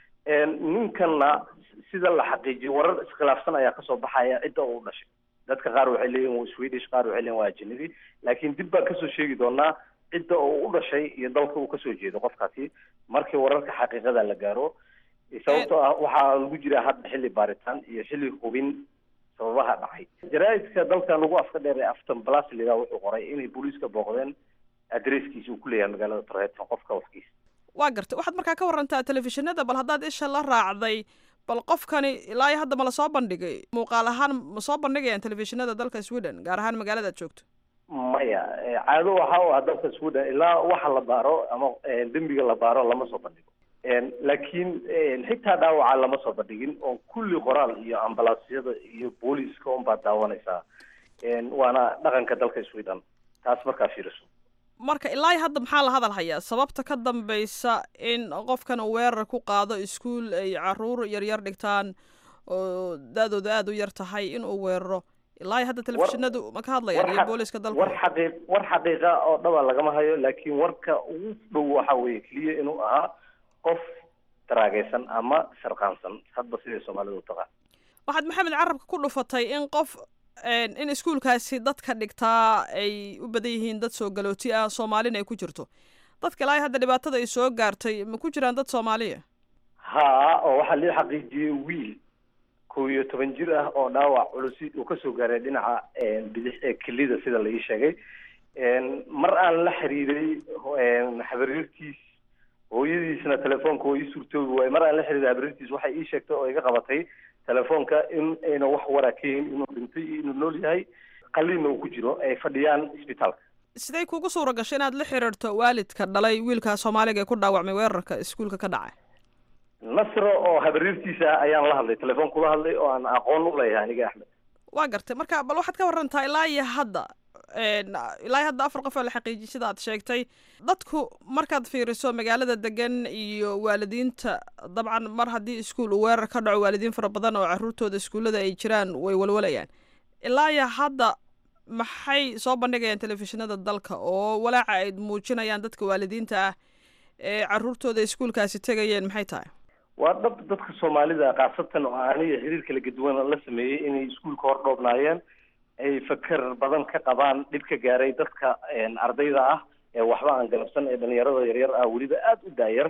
Speaker 7: ninkanna sida la xaqiijiyo warar iskhilaafsan ayaa kasoo baxaya cidda uu dhashay dadka qaar waxay leeyihin waa swedish qaar waxay leeyihin waa ajanabi laakiin dib baan kasoo sheegi doonaa cidda uu u dhashay iyo dalka uu kasoo jeedo qofkaasi markii wararka xaqiiqada la gaaro sababtoo ah waxaa lagu jiraa hadda xilli baaritaan iyo xilli hubin sababaha dhacay jaraaidka dalkan lagu afka dheer ee afton blasliga wuxuu qoray inay booliiska booqdeen adresskiisa uu ku leeyahay magaalada torhetan qofka waxkiisa
Speaker 8: waa gartay waxaad markaa ka warantaa telefishinada bal haddaad isha la raacday bal qofkani ilaa iyo hadda ma lasoo bandhigay muuqaal ahaan ma soo bandhigayaan telefishinada dalka sweden gaar ahaan magaalada aad joogto
Speaker 7: maya caado waxa u ah dalka sweden ilaa waxa la baaro ama dembiga la baaro lama soo bandhigo laakiin xitaa dhaawaca lama soo bandhigin oo kulli qoraal iyo ambalaasyada iyo booliiska unbaad daawanaysaa waana dhaqanka dalka sweden taas markaa fiiriso
Speaker 8: marka ilaa hadda maxaa la hadal hayaa sababta ka dambaysa in qofkan uu weerar ku qaado iskuul ay caruur yaryar dhigtaan oo da-dooda aada u yar tahay inuu weeraro ilaa hadda telefishinadu ma ka hadlayaan iyo booliiska dalka
Speaker 7: war xaqii war xaqiiqa oo dhaba lagama hayo laakiin warka ugu dhow waxa weeye keliya inuu ahaa qof daraagaysan ama sarqaansan hadba siday soomaalida u taqaan
Speaker 8: waxaad maxamed carabka ku dhufatay in qof in iskuulkaasi dadka dhigtaa ay u badan yihiin dad soo galooti ah soomaalina ay ku jirto dadka ilaa hadda dhibaatada ay soo gaartay ma ku jiraan dad soomaaliya
Speaker 7: haa oo waxaa lii xaqiijiyey wiil kow iyo toban jir ah oo dhaawac culusi uu kasoo gaaray dhinaca bidix ee kelida sida la ii sheegay mar aan la xiriiray habaryartiis hooyadiisna telefoonka oo ii suurtoobi waaye mar aan la xiriiray habaryartiis waxay ii sheegtay oo iga qabatay telefoonka in ayna wax waraa ka helin inuu dhintay iyo inuu nool yahay qaliinna uu ku jiro ay fadhiyaan isbitaalka
Speaker 8: siday kugu suura gashay inaad la xiriirto waalidka dhalay wiilka soomaaliga ee ku dhaawacmay weerarka iskuulka ka dhacay
Speaker 7: nasro oo habaryartiisa ah ayaan la hadlay telefoon kula hadlay oo aan aqoon u leeyahay aniga axmed
Speaker 8: waa gartay marka bal waxaad ka warantaa ilaa iyo hadda ilaa iyo hadda afar qof oo la xaqiijiyay sida aad sheegtay dadku markaad fiiriso magaalada degan iyo waalidiinta dabcan mar haddii iskuul uu weerar ka dhaco waalidiin fara badan oo caruurtooda iskuullada ay jiraan way walwalayaan ilaa iyo hadda maxay soo bandhigayaan telefishinada dalka oo walaaca ay muujinayaan dadka waalidiinta ah ee caruurtooda iskuulkaasi tegayeen maxay tahay
Speaker 7: waa dhab dadka soomaalida khaasatan oo aniga xiriir kala gaduwan la sameeyey inay iskuulka hor dhoobnaayeen ay fakar badan ka qabaan dhib ka gaaray dadka ardayda ah ee waxba aan galabsan ee dhalinyarada yaryar ah weliba aada u daayar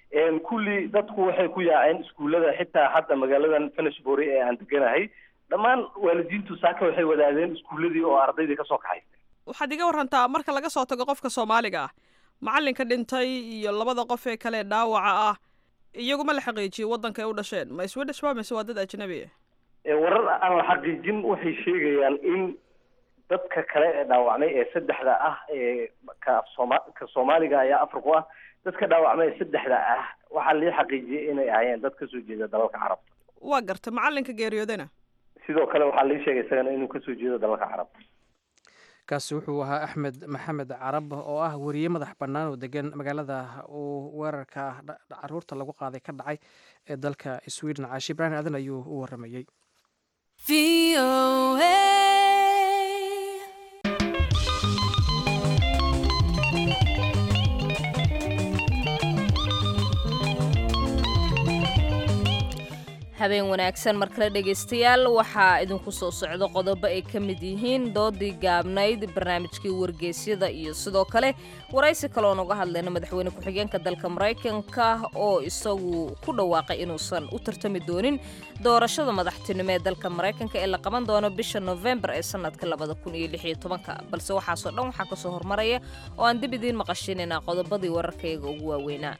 Speaker 7: kulli dadku waxay ku yaaceen iskuullada xitaa hadda magaaladan fenishbury ee aan deganahay dhammaan waalidiintu saaka waxay wadaadeen iskuulladii oo ardaydii kasoo kaxaystay
Speaker 8: waxaad iga warantaa marka laga soo tago qofka soomaaliga ah macallinka dhintay iyo labada qof ee kale dhaawaca ah iyaguma la xaqiijiyo waddanka ay u dhasheen ma swedish ba mise waa dad ajnabi ah
Speaker 7: Ee, warar aan la xaqiijin waxay sheegayaan in dadka kale ee dhaawacmay ee saddexda ah ee ka sooma ka soomaaliga ayaa afar ku ah dadka dhaawacmay ee saddexda ah waxaa lii xaqiijiyey inay ahaayeen dad kasoo jeeda dalalka carabta
Speaker 8: waa garta macallinka geeriyoodana
Speaker 7: sidoo kale waxaa lii sheegay isagana inuu kasoo jeedo dalalka carabta
Speaker 2: kaasi wuxuu ahaa axmed maxamed carab oo ah weriye madax bannaan oo degan magaalada uu weerarka dha- dha- caruurta lagu qaaday ka dhacay ee dalka sweden caashi ibraahim aadan ayuu u waramayey
Speaker 1: habeen wanaagsan mar kale dhegaystayaal waxaa idinku soo socdo qodobo ay ka mid yihiin doodii gaabnayd barnaamijkii wargeysyada iyo sidoo kale waraysi kaleoon uga hadlayna madaxweyne ku-xigeenka dalka maraykanka oo isagu ku dhawaaqay inuusan u tartami doonin doorashada madaxtinimo ee dalka maraykanka ee la qaban doono bisha nofembar ee sanadka balse waxaasoo dhan waxaa kasoo hormaraya oo aan dib idiin maqashinayna qodobadii wararkayaga ugu waaweynaa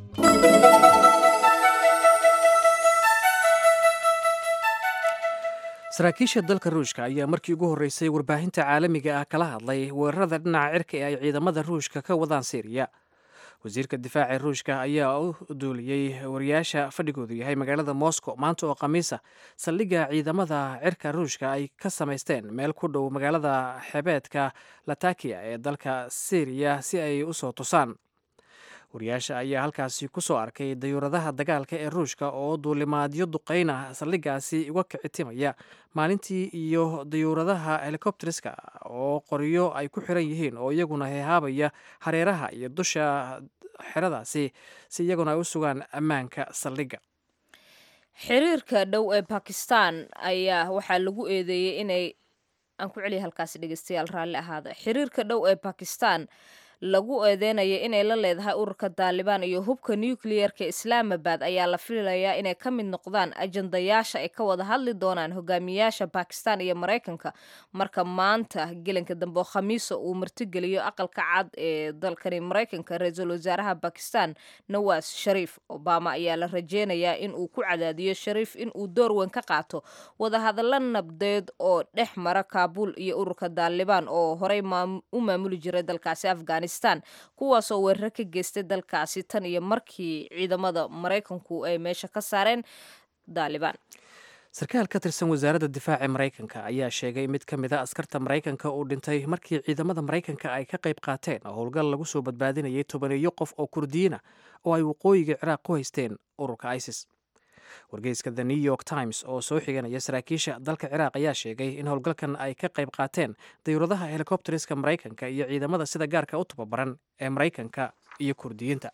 Speaker 2: saraakiisha dalka ruushka ayaa markii ugu horreysay warbaahinta caalamiga ah kala hadlay weerarada dhinaca cirka ee ay ciidamada ruushka ka wadaan siiriya wasiirka difaaca ruushka ayaa u duuliyey wariyaasha fadhigoodu yahay magaalada moscow maanta oo khamiisa saldhigga ciidamada cirka ruushka ay ka samaysteen meel ku dhow magaalada xebeedka latakiya ee dalka siiriya si ay u soo tusaan wariyaasha ayaa halkaasi ku soo arkay dayuuradaha dagaalka ee ruushka oo duulimaadyo duqeyna saldhiggaasi uga kicitimaya maalintii iyo dayuuradaha helikobteriska oo qoryo ay ku xiran yihiin oo iyaguna hehaabaya hareeraha iyo dusha xeradaasi si iyaguna ay u sugaan ammaanka saldhigga
Speaker 1: xiriirka dhow ee bakistan ayaa waxaa lagu eedeeyey inay aan ku celiya halkaasi dhegeystayaal raalli ahaada xiriirka dhow ee bakistan lagu eedeynaya inay la leedahay ururka daalibaan iyo hubka nucleerka islaamabad ayaa la filayaa inay ka mid noqdaan ajandayaasha ay ka wada hadli doonaan hogaamiyaasha bakistan iyo maraykanka marka maanta gelinka dambe oo khamiisa uu martigeliyo aqalka cad ee dalkani maraykanka ra-iisul wasaaraha bakistan nawaas shariif obama ayaa la rajeynayaa in uu ku cadaadiyo shariif in uu door weyn ka qaato wadahadallo nabdeed oo dhex mara kaabul iyo ururka daalibaan oo horey u maamuli jiray dalkaasi afghanistan kuwaasoo weeraro ka geystay dalkaasi tan iyo markii ciidamada maraykanku ay meesha ka saareen daalibaan
Speaker 2: sarkaal ka tirsan wasaaradda difaaca maraykanka ayaa sheegay mid ka mid a askarta maraykanka uu dhintay markii ciidamada maraykanka ay ka qayb qaateen howlgal lagu soo badbaadinayay tobaneeyo qof oo kurdiyiina oo ay waqooyiga ciraaq ku haysteen ururka isis wargeyska the new york times oo soo xiganaya saraakiisha dalka ciraaq ayaa sheegay in howlgalkan ay ka qayb qaateen dayuuradaha helikobteriska maraykanka iyo ciidamada sida gaarka u tababaran ee maraykanka iyo kurdiyiinta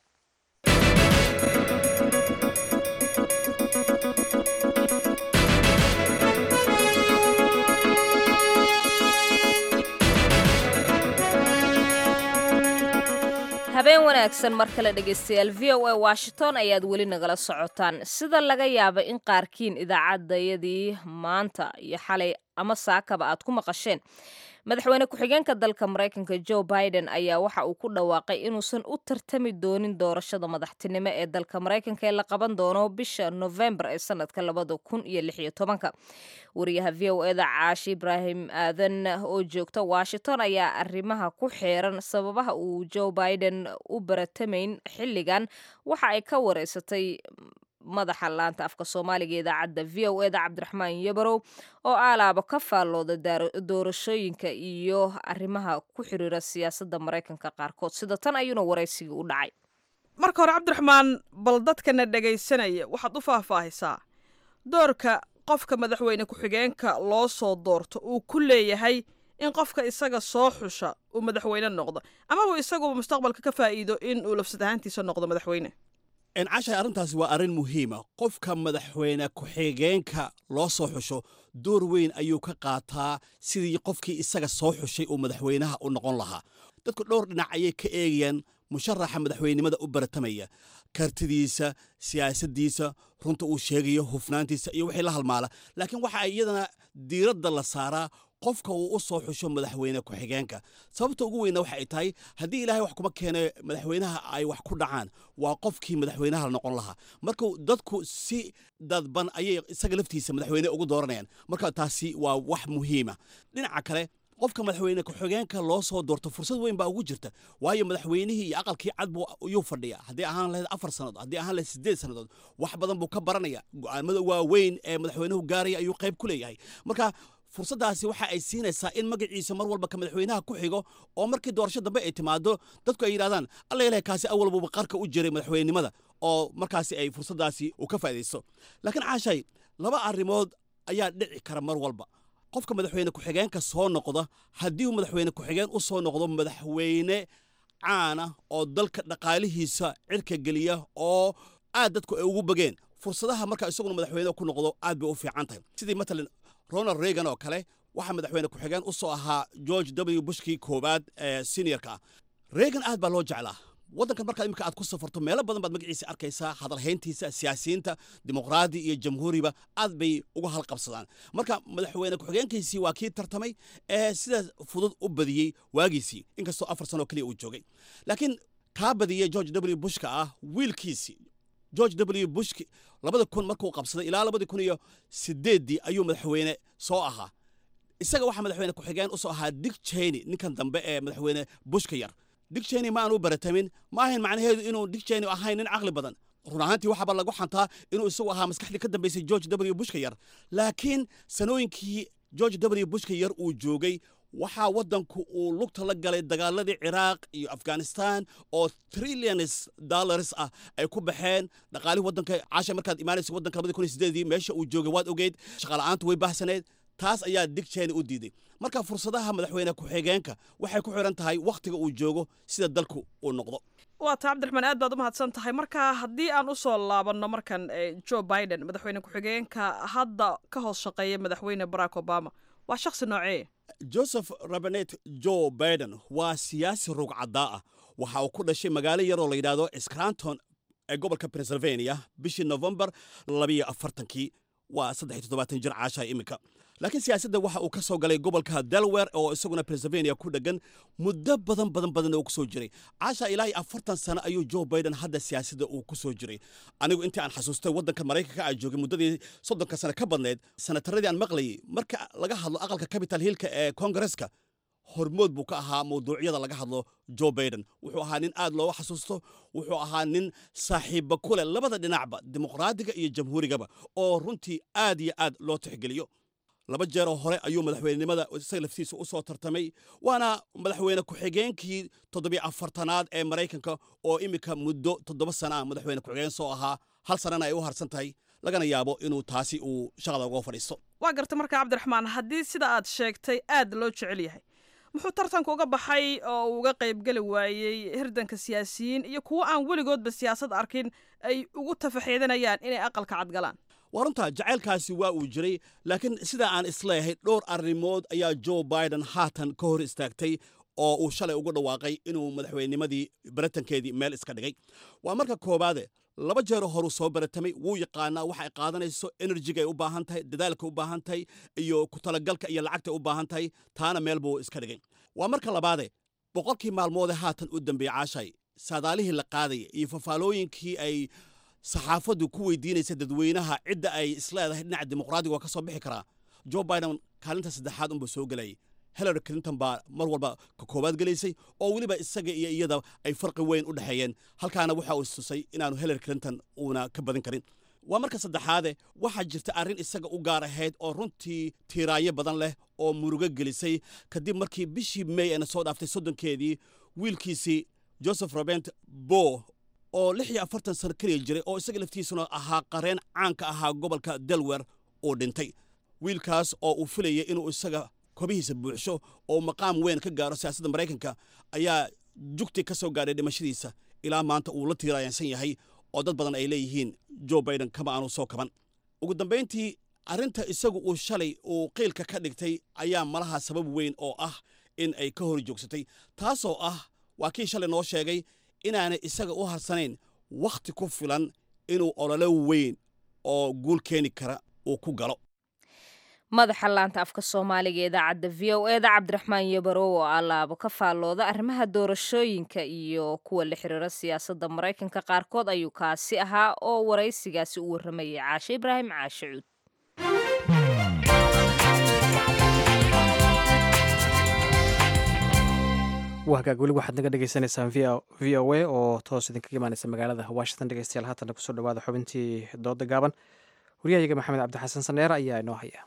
Speaker 1: habeen wanaagsan mar kale dhegaystayaal v o a washington ayaad weli nagala socotaan sida laga yaaba in qaarkiin idaacadayadii maanta iyo xalay ama saakaba aad ku maqasheen madaxweyne ku-xigeenka dalka maraykanka joe biden ayaa waxa uu ku dhawaaqay inuusan u tartami doonin doorashada madaxtinimo ee dalka maraykanka ee la qaban doono bisha novembar ee sanadka labada kun iyo lix iyo tobanka wariyaha v o eda caashi ibraahim aadan oo joogta washington ayaa arrimaha ku xeeran sababaha uu joe biden u baratamayn xilligan waxa ay ka wareysatay madaxa laanta afka soomaaliga ee idaacadda v o eda cabdiraxmaan yabarow oo aalaaba ka faallooda doorashooyinka iyo arrimaha ku xiriira siyaasadda maraykanka qaarkood sida tan ayuuna waraysigii u dhacay
Speaker 8: marka hore cabdiraxmaan bal dadkana dhegaysanaya waxaad u faahfaahisaa doorka qofka madaxweyne ku-xigeenka loo soo doorto uu ku leeyahay in qofka isaga soo xusha uu madaxweyne noqdo amaba isaguba mustaqbalka ka faa'iido in uu lafsad ahaantiisa noqdo madaxweyne
Speaker 9: cashay arrintaasi waa arrin muhiima qofka madaxweyne ku-xigeenka loo soo xusho door weyn ayuu ka qaataa sidii qofkii isaga soo xushay uu madaxweynaha u noqon lahaa dadku dhowr dhinac ayay ka eegayaan musharaxa madaxweynenimada u baratamaya kartidiisa siyaasaddiisa runta uu sheegayo hufnaantiisa iyo wixii la halmaala laakiin waxa iyadana diiradda la saaraa qofka uu u soo xusho madaxweyne ku-xigeenka sababta ugu weynna waxa ay tahay haddii ilaahay wax kuma keene madaxweynaha ay wax ku dhacaan waa qofkii madaxweynaha la noqon lahaa marka dadku si dadban ayay isaga laftiisa madaxweyne ugu dooranayaan marka taasi waa wax muhiima dhinaca kale qofka madaxweyne ku-xigeenka loo soo doorto fursad weyn baa ugu jirta waayo madaxweynihii iyo aqalkii cad buu yuu fadhiya haddii ahaan lahayd afar sannadood haddii ahaan lahayd sideed sannadood wax badan buu ka baranaya go'aamada waaweyn ee madaxweynuhu gaaraya ayuu qayb ku leeyahay marka fursaddaasi waxa ay siinaysaa in magaciisa mar walba ka madaxweynaha ku xigo oo markii doorasho dambe ay timaado dadku ay yidhahdaan alla ilahay kaasi awal buuba qarka u jiray madaxweynenimada oo markaasi ay fursaddaasi u ka faa'iidaysto laakiin caashay laba arrimood ayaa dhici kara mar walba qofka madaxweyne ku-xigeenka soo noqda haddii uu madaxweyne ku-xigeen u soo noqdo madaxweyne caana oo dalka dhaqaalihiisa cirka geliya oo aad dadku ay ugu bageen fursadaha marka isaguna madaxweyne ku noqdo aad bay u fiican tahay sidii matalan ronald reagan oo kale waxaa madaxweyne ku-xigeen u soo ahaa george w bushkii koowaad ee seniorka ah reagan aad baa loo jeclaa waddankan markaa imika aad ku safarto meelo badan baad magaciisa arkaysaa hadalhayntiisa siyaasiyiinta dimuqraadi iyo jamhuuriba aad bay uga halqabsadaan marka madaxweyne ku-xigeenkiisii waa kii tartamay ee sidaas fudud u badiyey waagiisii inkastoo afar sanoo keliya uu joogay laakiin kaa badiyey george w bushka ah wiilkiisii george w bushki labada kun markuu qabsaday ilaa labadii kun iyo sideeddii ayuu madaxweyne soo ahaa isaga waxaa madaxweyne ku-xigeen usoo ahaa dick cheney ninkan dambe ee madaxweyne bushka yar dick cheney ma aan u baratamin ma ahayn macnaheedu inuu dick cheney ahayn nin caqli badan run ahaantii waxaaba lagu xantaa inuu isagu ahaa maskaxdii ka dambaysay george w bushka yar laakiin sanooyinkii george w bushka yar uu joogay waxaa waddanku uu lugta la galay dagaaladii ciraaq iyo afghanistan oo trillions dollars ah ay ku baxeen dhaqaalihii waddanka caasha markaad imaanaysa waddanka labadii kun iyo sideedii meesha uu joogay waad ogeyd shaqaala'aantu way baahsaneed taas ayaa dig cheney u diiday marka fursadaha madaxweyne ku-xigeenka waxay ku xiran tahay wakhtiga uu joogo sida dalku uu noqdo
Speaker 8: waa taa cabdiraxmaan aad baad u mahadsan tahay marka haddii aan u soo laabanno markan joe biden madaxweyne ku-xigeenka hadda ka hoos shaqeeya madaxweyne barack obama waa shakhsi noocee
Speaker 9: joseph rabanet joe biden waa siyaasi rugcaddaa ah waxa uu ku dhashay magaalo yaroo la yidhaahdo scranton ee gobolka pennsylvania bishii novembar labiyo afartankii waa saddex iyo toddobaatan jir caasha iminka laakiin siyaasadda waxa uu ka soo galay gobolka delaware oo isaguna pennsylvania ku dhegan muddo badan badan badan oo ku soo jiray caasha ilaa iyo afartan sano ayuu joe biden hadda siyaasadda uu ku soo jiray anigu intii aan xasuustay waddanka maraykanka aan joogay muddadii soddonka sano ka badneed sanataradii aan maqlayay marka laga hadlo aqalka capital hillka ee kongareska hormood buu ka ahaa mawduucyada laga hadlo joe biden wuxuu ahaa nin aad looga xasuusto wuxuu ahaa nin saaxiibba ku leh labada dhinacba dimuqraadiga iyo jamhuurigaba oo runtii aad iyo aad loo tixgeliyo laba jeeroo hore ayuu madaxweynenimada isaga laftiisa u soo tartamay waana madaxweyne ku-xigeenkii toddobiyo afartanaad ee maraykanka oo iminka muddo toddoba sana ah madaxweyne ku-xigeen soo ahaa hal sanana ay u harsan tahay lagana yaabo inuu taasi uu shaqada uga fadhiisto
Speaker 8: waa garta marka cabdiraxmaan haddii sida aad sheegtay aad loo jecel yahay muxuu tartanka uga baxay oo uu uga qaybgeli waayey hirdanka siyaasiyiin iyo kuwo aan weligoodba siyaasad arkin ay ugu tafaxeedanayaan inay aqalka cadgalaan
Speaker 9: waa runta jacaylkaasi waa uu jiray laakiin sidaa aan isleeyahay dhowr arrimood ayaa joe biden haatan ka hor istaagtay oo uu shalay ugu dhawaaqay inuu madaxweynimadii baratankeedii meel iska dhigay waa marka koowaade laba jeero horuu soo baratamay wuu yaqaanaa waxa ay qaadanayso enerjiga ay u baahan tahay dadaalka u baahan tahay iyo ku talagalka iyo lacagta u baahan tahay taana meel buu iska dhigay waa marka labaade boqolkii maalmoodee haatan u dambeeyey caashay saadaalihii la qaadaya iyo fafaalooyinkii ay saxaafaddu ku weydiinaysa dadweynaha cidda ay isleedahay dhinaca dimuqraadiga waa ka soo bixi karaa joe biden kaalinta saddexaad unbuu soo gelayay hillary clinton baa mar walba ka koowaad gelaysay oo weliba isaga iyo iyada ay farqi weyn u dhexeeyeen halkaana waxa uu istusay inaanu hillary clinton uuna ka badin karin waa marka saddexaade waxaa jirta arrin isaga u gaar ahayd oo runtii tiiraanyo badan leh oo murugo gelisay kadib markii bishii may ayna soo dhaaftay soddonkeedii wiilkiisii joseph robent bo oo lix iyo afartan sano keliya jiray oo isaga laftiisuna ahaa qareen caanka ahaa gobolka delaware uu dhintay wiilkaas oo uu filayay inuu isaga kobihiisa buuxsho oo maqaam weyn ka gaaro siyaasadda maraykanka ayaa jugti ka soo gaadhay dhimashadiisa ilaa maanta uu la tiiraayansan yahay oo dad badan ay leeyihiin joe biden kama aanu soo kaban ugu dambayntii arrinta isagu uu shalay uu qiilka ka dhigtay ayaa malaha sabab weyn oo ah in ay ka hor joogsatay taasoo ah waa kii shalay noo sheegay inaanay isaga u harsanayn wakhti ku filan inuu ololo weyn oo guul keeni kara uu ku galo
Speaker 1: madaxa laanta afka soomaaliga ee idaacadda v o eda cabdiraxmaan yabarow oo allaabo ka faallooda arrimaha doorashooyinka iyo kuwa la xiriira siyaasadda maraykanka qaarkood ayuu kaasi ahaa oo waraysigaasi u warramayay caashe ibraahim caashe cuud
Speaker 2: waa hagaag weli waxaad naga dhegeysaneysaan v o a oo toos idinkaga imaaneysa magaalada washington dhegeystayaal haatana kusoo dhawaada xubintii dooda gaaban waryahayaga maxamed cabdixasan saneer ayaa inoo haya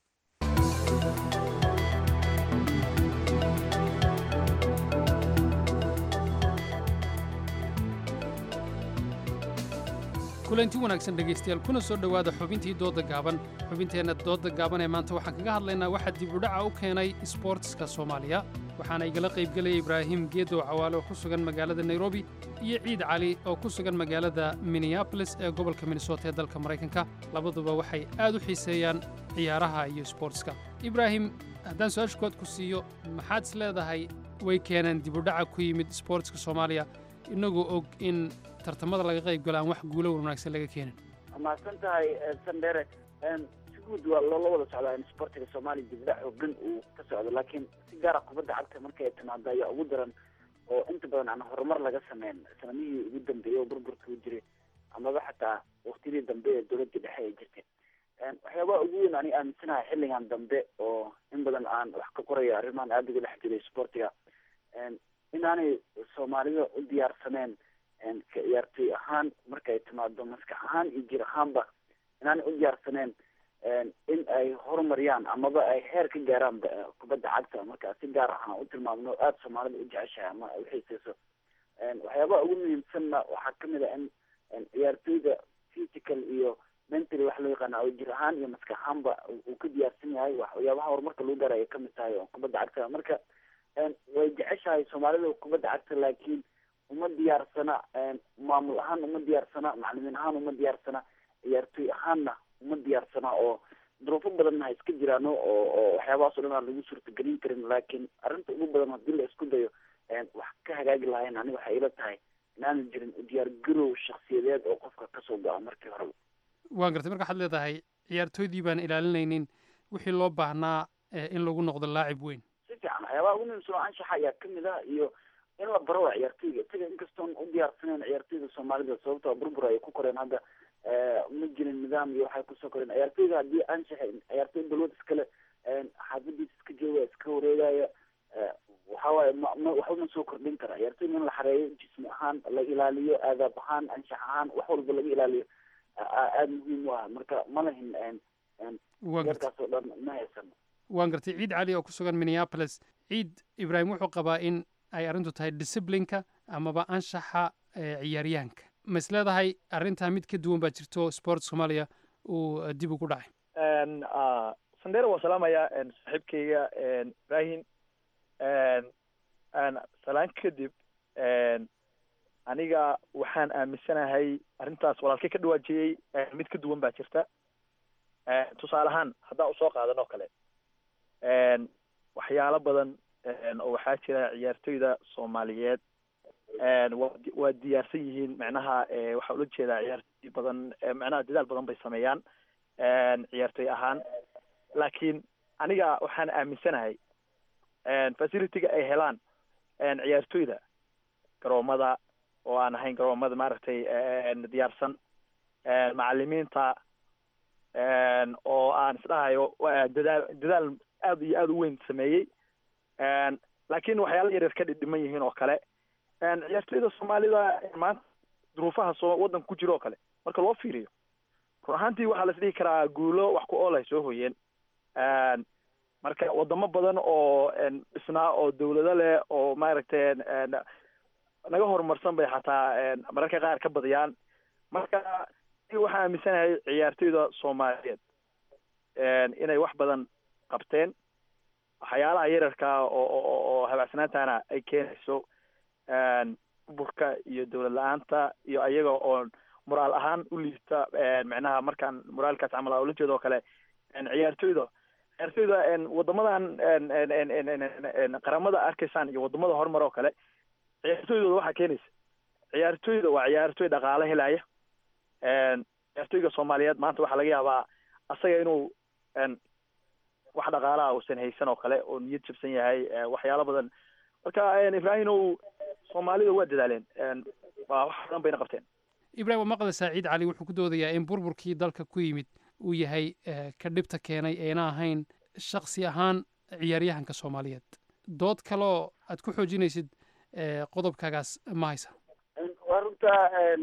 Speaker 10: kulanti wanaagsan dhegaystayaal kuna soo dhowaada xubintii doodda gaaban xubinteenna doodda gaaban ee maanta waxaan kaga hadlaynaa waxaa dib udhaca u keenay isboortiska soomaaliya waxaana igala qaybgelaya ibraahim geedow cawaale oo ku sugan magaalada nairobi iyo ciid cali oo ku sugan magaalada minneabolis ee gobolka minnesota ee dalka maraykanka labaduba waxay aad u xiiseeyaan ciyaaraha iyo isboortiska ibraahim haddaan su-aasha kood ku siiyo maxaad is leedahay way keeneen dib udhaca ku yimid isboortiska soomaaliya inagoo og in tartamada laga qayb galo aan wax guulo wanaagsan laga keenin
Speaker 11: mahadsan tahay sandere si guud waa loola wada socdaa in sportiga soomaaliya dibdhac xoogan uu ka socdo laakiin si gaara kubadda cagta markay timaado ayaa ugu daran oo inta badan aan horumar laga sameyn sanamihii ugu dambeeyey oo burburka u jiray amaba xataa waktiyadii dambe ee dowladda dhexe ay jirtay waxyaabaha ugu weyn ani aaminsanahay xilligan dambe oo in badan aan wax ka qorayo arrimahan aada uga dhex jiray sportiga inaanay soomaalida u diyaarsaneen ka ciyaartoy ahaan markay timaado maskax ahaan iyo jir ahaanba inaanay u diyaarsaneen in ay horumariyaan amaba ay heer ka gaaraan kubadda cagta marka si gaar ahaan u tilmaamno aada soomaalida u jeceshahay ama ay uxiiseyso waxyaabaha ugu muhiimsanna waxaa kamid a in ciyaartoyda physical iyo mentally wax loo yaqaana oo jir ahaan iyo maskax ahaanba uu ka diyaarsan yahay waxyaabaha horumarka lagu gaaraya kamid tahay oo kubadda cagta marka way jeceshahay soomaalida kubadda cagta laakiin uma diyaarsana maamul ahaan uma diyaarsana macalimiin ahaan uma diyaarsana ciyaartoy ahaanna uma diyaarsana oo duruufo badanna ha iska jiraan oo oo waxyaabahaas o dhan aan lagu suurtagelin karin laakiin arrinta ugu badan haddii la isku dayo wax ka hagaagi lahayn aniga waxay ila tahay inaanu jirin diyaar garow shaksiyadeed oo qofka kasoo go-a markii horeba
Speaker 10: waan gartay marka waxaad leedahay ciyaartooydii baan ilaalinaynin wixii loo baahnaa in lagu noqdo laacib weyn
Speaker 11: si fiican waxyaabaha ugu muhiimsan oo anshaxa ayaa kamid ah iyo in la baro waa ciyaartoyga isaga inkastoon u diyaarsaneyn ciyaartoyda soomaalida sababtoo burbur ay ku koreen hadda ma jirin nidaam iyo waxay kusoo koreen ciyaartoyga haddii anshaxa ciyaartoy balwad iskale xaafadiisa iska jooga iska wareegaya waxawaaye ma ma waxba ma soo kordhin kara ciyaartoyga in la xareeyo jismi ahaan la ilaaliyo aadaab ahaan anshax ahaan wax walba laga ilaaliyo aada muhiim u ah marka ma lahin yarkaas oo dhan ma haysan
Speaker 10: waan gartay ciid cali oo ku sugan minneapolis ciid ibraahim wuxuu qabaa in ay arrintu tahay disciplinka amaba anshaxa ciyaaryahanka ma is leedahay arrintaa mid ka duwan baa jirto sport soomaaliya uu dib ugu dhacay
Speaker 12: sandera waa salaamaya saaxiibkayga ibrahim salaan kadib aniga waxaan aaminsanahay arrintaas walaalkay ka dhawaajiyey mid ka duwan baa jirta tusaale ahaan haddaan usoo qaadan oo kale waxyaalo badan oo waxaa jira ciyaartoyda soomaaliyeed wa waa diyaarsan yihiin macnaha waxaa ula jeedaa ciyaartoy badan macnaha dadaal badan bay sameeyaan ciyaartoy ahaan laakiin aniga waxaan aaminsanahay facilitiga ay helaan ciyaartoyda garoomada oo aan ahayn garoomada maaragtay diyaarsan macalimiinta oo aan isdhahayo dadaal dadaal aad iyo aada u weyn sameeyey laakiin waxyaala yaryar ka dhidhiman yihiin oo kale ciyaartoyda soomaalida maanta duruufaha soo waddanka ku jiro oo kale marka loo fiiriyo run ahaantii waxaa la isdhihi karaa guulo wax ku ool ay soo hoyeen marka wadamo badan oo dhisnaa oo dawlado leh oo maaragtay naga horumarsan bay xataa mararka qaar ka badiyaan marka waxaan aaminsanahay ciyaartoyda soomaaliyeed inay wax badan qabteen waxyaalaha yararka oo oo habaacsanaantana ay keenayso burka iyo dawlad la-aanta iyo ayaga oo moraal ahaan u liita macnaha markaan moraalkaas camal ula jeedo oo kale ciyaartoyda ciyaartoyda wadamadan qaramada arkaysaan iyo wadamada horumar oo kale ciyaartoydooda waxaa keenaysa ciyaartoyda waa ciyaartoy dhaqaale helaya ciyaartoyga soomaaliyeed maanta waxaa laga yaabaa asaga inuu wax dhaqaalaha uusan haysan oo kale oo niyad jabsan yahay waxyaalo badan marka ibraahimow soomaalida waa dadaaleen waa wax badan bayna qabteen
Speaker 10: ibrahim waa maqle saaciid cali wuxuu ku doodayaa in burburkii dalka ku yimid uu yahay ka dhibta keenay ayna ahayn shaksi ahaan ciyaaryahanka soomaaliyeed dood kaloo aad ku xoojinaysid qodobkaagaas ma haysa
Speaker 11: waa runta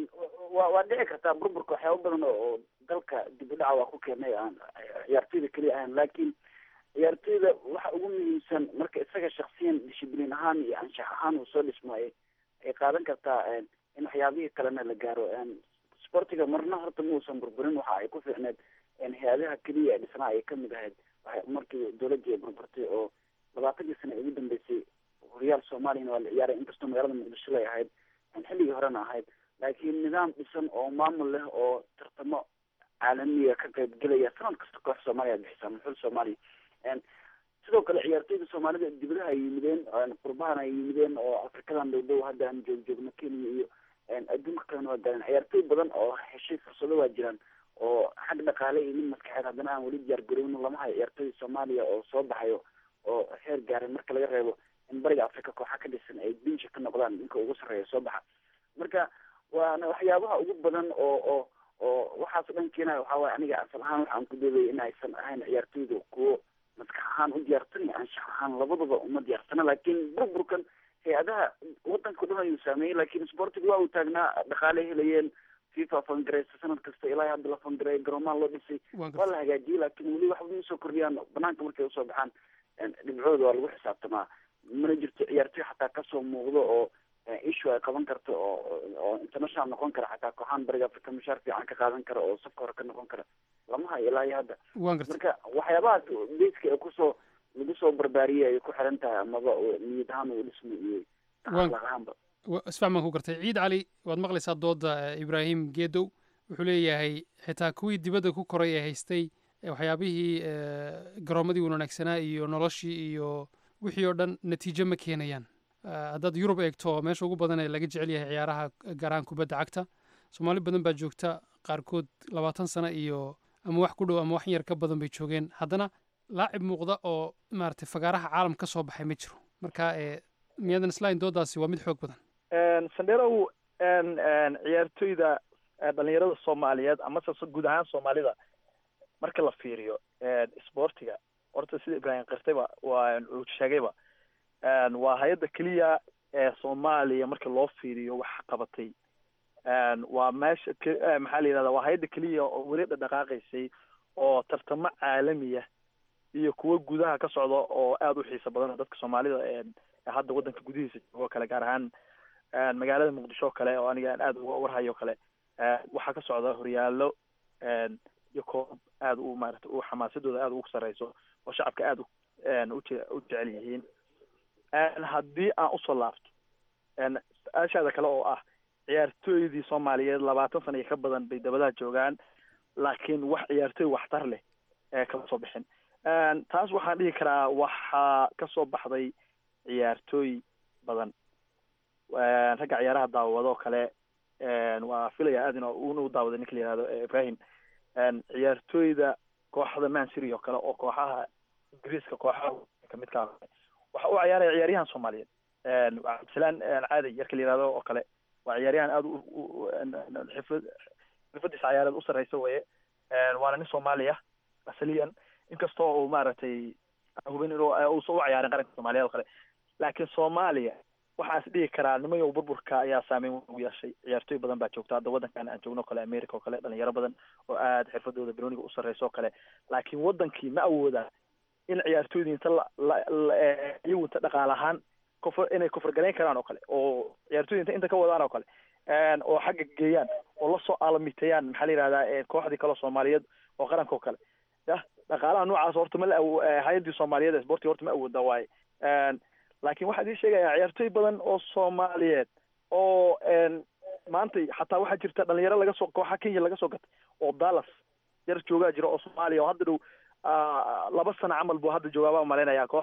Speaker 11: wa waa dhici kartaa burburka waxyaaba badan oo dalka dib u dhaca waa ku keenay aan ciyaartoyda keliya ahayn laakiin ciyaartoyda waxa ugu muhiimsan marka isaga shaksiyan dishibliin ahaan iyo anshax ahaan uu soo dhismaayo ay qaadan kartaa in waxyaabihii kalena la gaaro sportiga marna horta muusan burburin waxa ay ku fiicneed hay-adaha keliya ee dhisnaa ay kamid ahayd markii dowladii ay burburtay oo labaatankii sana ugu dambeysay horyaal soomaaliyana waa la ciyaaray inkastoo magaalada muqdisho lay ahayd xilligii horena ahayd laakiin nidaam dhisan oo maamul leh oo tartamo caalamiya ka qaybgelaya sanad kasta koox soomaaliya bixisa muxul soomaaliya sidoo kale ciyaartoyda soomaalida dibadaha ay yimideen qurbahana ay yimideen oo afrikadan dhow dhow hadda aan joog joogno kenya iyo adduunka kalena waa gaareen ciyaartoy badan oo heshay fursado waa jiraan oo xag dhaqaale iyo mid maskaxeed haddana aan weli diyaar garowno lama hayo ciyaartoyda soomaaliya oo soo baxayo oo heer gaaray marka laga reebo in bariga africa kooxa ka dhisan ay binsha ka noqdaan ninka ugu sarreeya soo baxa marka waana waxyaabaha ugu badan oo oo oo waxaas dhan keenaya waxaa waye aniga asal ahaan waxaan ku doodaya in aysan ahayn ciyaartoyda kuwo maskax ahaan u diyaarsan iyo anshax ahaan labadaba uma diyaarsana laakiin burburkan hay-adaha wadanka o dhan ayuu saameeyey laakiin sportiga waa uu taagnaa dhaqaale helayeen fifa fangareysa sanad kasta ilaa hadda la fangareeya garoomaha loo dhisay waa la hagaajiyey laakiin weli waxba ma soo kordhiyaan banaanka markay usoo baxaan dhibcooda waa lagu xisaabtamaa mana jirto ciyaartoy xataa kasoo muuqdo oo issue ay qaban karto oo oo international noqon kara xataa kooxaan bariga africa mushaar fiican ka qaadan kara oo safka hore ka noqon kara lama hayo ilaa iyo hadda marka waxyaabahaas beyska ee kusoo lagu soo barbaariyey ay ku xiran tahay amaba niyad ahaan uu dhismo iyo akhlaaq ahaanba
Speaker 10: isfahmaan ku gartay ciid cali waad maqlaysaa dooda ibraahim geedow wuxuu leeyahay xitaa kuwii dibadda ku koray ee haystay waxyaabihii garoomadii wanaagsanaa iyo noloshii iyo wixii oo dhan natiijo ma keenayaan haddaad yurub eegto meesha ugu badan ee laga jecel yahay ciyaaraha gaaraan kubadda cagta soomaali badan baa joogta qaarkood labaatan sano iyo ama wax ku dhow ama wax yar ka badan bay joogeen haddana laacib muuqda oo maaragtay fagaaraha caalam ka soo baxay ma jiro marka miyadan islain doodaasi waa mid xoog badan
Speaker 12: sandherow ciyaartoyda dhalinyarada soomaaliyeed amase guud ahaan soomaalida marka la fiiriyo sportiga horta sida ibraahim kirtayba waa uu sheegayba waa hay-adda keliya ee soomaaliya marka loo fiiriyo wax qabatay waa meesha maxaa la yidhahda waa hay-adda keliya oo weli dhadhaqaaqaysay oo tartamo caalamiya iyo kuwo gudaha ka socda oo aada u xiisa badan dadka soomaalida hadda waddanka gudihiisa joogo kale gaar ahaan magaalada muqdisho o kale oo aniga aan aada uga warhayo kale waxaa ka socda horyaalo iyo koob aada u maarata u xamaasadooda aada ugu sareyso oo shacabka aada uje u jecel yihiin haddii aan usoo laabto su-aashaada kale oo ah ciyaartooydii soomaaliyeed labaatan sana iyo ka badan bay dabadaha joogaan laakiin wax ciyaartooy waxtar leh ee kama soo bixin taas waxaan dhihi karaa waxaa kasoo baxday ciyaartooy badan ragga ciyaaraha daawado kale waa filaya aad in una u daawaday ninka la yihahdo ibrahim ciyaartooyda kooxda mancity oo kale oo kooxaha ingiriiska kooxaha kamid ka waxa u ciyaaraya ciyaaryahan soomaaliyeed cabdisalaan caadi yarka la yihahdo oo kale waa ciyaaryahan aada xifad xirfadiisa ciyaareed u sarreysa weye waana nin soomaaliya asaliyan inkastoo uu maaragtay hubin inuu uusan u ciyaarin qaranka soomaaliyeed oo kale laakiin soomaaliya waxaa is dhihi karaa nimayow burburka ayaa saameyn ugu yeeshay ciyaartooy badan baa joogta hadda waddankan aan joogno o kale america oo kale dhalinyaro badan oo aada xirfadooda broniga u sarreysa oo kale laakiin waddankii ma awoodaan in ciyaartooydii inta iyagu inta dhaqaal ahaan kufr inay kufrgalayn karaan oo kale oo ciyaartooyda inta inta ka wadaan oo kale oo xagga geeyaan oo lasoo aalamiiteeyaan maxaa la yihahdaa kooxdii kaleo soomaaliyeed oo qaranka oo kale yah dhaqaalaha noocaas horta ma la hay-addii soomaaliyeed ee sportiga horta ma awooda waaye laakiin waxaa idin sheegayaa ciyaartooy badan oo soomaaliyeed oo maanta xataa waxaa jirta dhalinyaro laga soo kooxa kenya laga soo gatay oo dallas yar joogaa jira oo soomaaliya oo hadda dhow laba sano camal buu hadda joogaa baa malaynayaa koox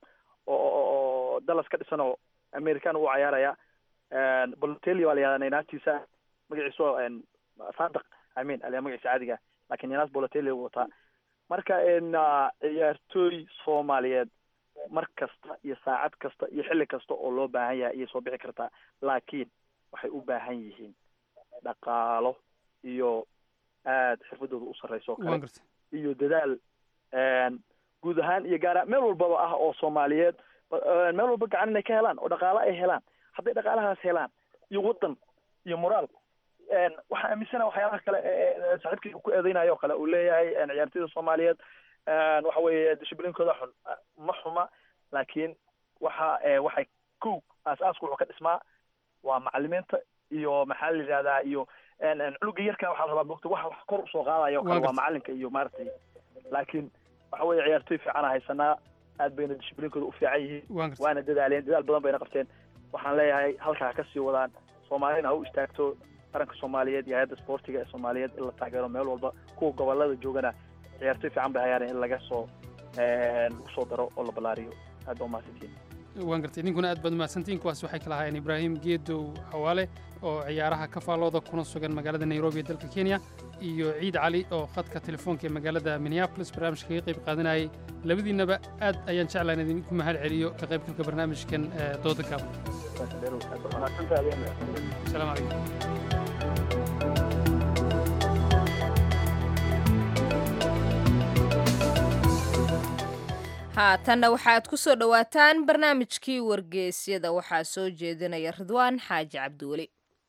Speaker 12: oo dallas ka dhisan oo american u cayaaraya bolotelli baa la yihahdaa naynastiisa magaciisu sadaq i mean aliyaa magaciisa caadiga lakin naynas bolotelli u wataa marka ciyaartooy soomaaliyeed mar kasta iyo saacad kasta iyo xilli kasta oo loo baahan yahay ayay soo bixi kartaa laakiin waxay u baahan yihiin dhaqaalo iyo aada xirfadooda u sarreysa oo kale iyo dadaal guud ahaan iyo gaara meel walbaba ah oo soomaaliyeed meel walba gacan inay ka helaan oo dhaqaalo ay helaan hadday dhaqaalahaas helaan iyo waddan iyo moraal waxaa aaminsana waxyaalaha kale saaxiibkii ku eedeynayo o kale uu leeyahay ciyaartooyda soomaaliyeed waxa weeye dishiblinkooda xun ma xuma laakiin waxa waxay kow aas-aaska wuxuu ka dhismaa waa macalimiinta iyo maxaa la yidhahdaa iyo cunuga yarka waxaa la rabaa mogta waxa wax kor usoo qaadayo o kale waa macalinka iyo maaragtay laakiin waxa weeye ciyaartooy fiicana haysanaa aad bayna dishiblinkooda u fiican yihiin waana dadaaleen dadaal badan bayna qabteen waxaan leeyahay halkaa ha kasii wadaan soomaalina ha u istaagto qaranka soomaaliyeed iyo hay-adda sportiga ee soomaaliyeed in la taageero meel walba kuwa gobolada joogana ciyaartooy fiican bay hayaan in laga soo lagu soo daro oo la ballaariyo aad baa umahadsantiin
Speaker 10: waan gartay ninkuna aad baad umahadsantiin kuwaas waxay kala ahaayeen ibraahim geedow xawaale oo ciyaaraha ka faallooda kuna sugan magaalada nairobi ee dalka kenya iyo ciid cali oo khadka telefoonka ee magaalada minneapolis barnaamijka kaga qayb qaadanayay labadiinnaba aad ayaan jeclaan idinku mahad celiyo ka qaybgalka barnaamijkan dooda gaaban asalaamu calaykum
Speaker 1: haatanna waxaad ku soo dhowaataan barnaamijkii wargeysyada waxaa soo jeedinaya ridwaan xaaji cabdiweli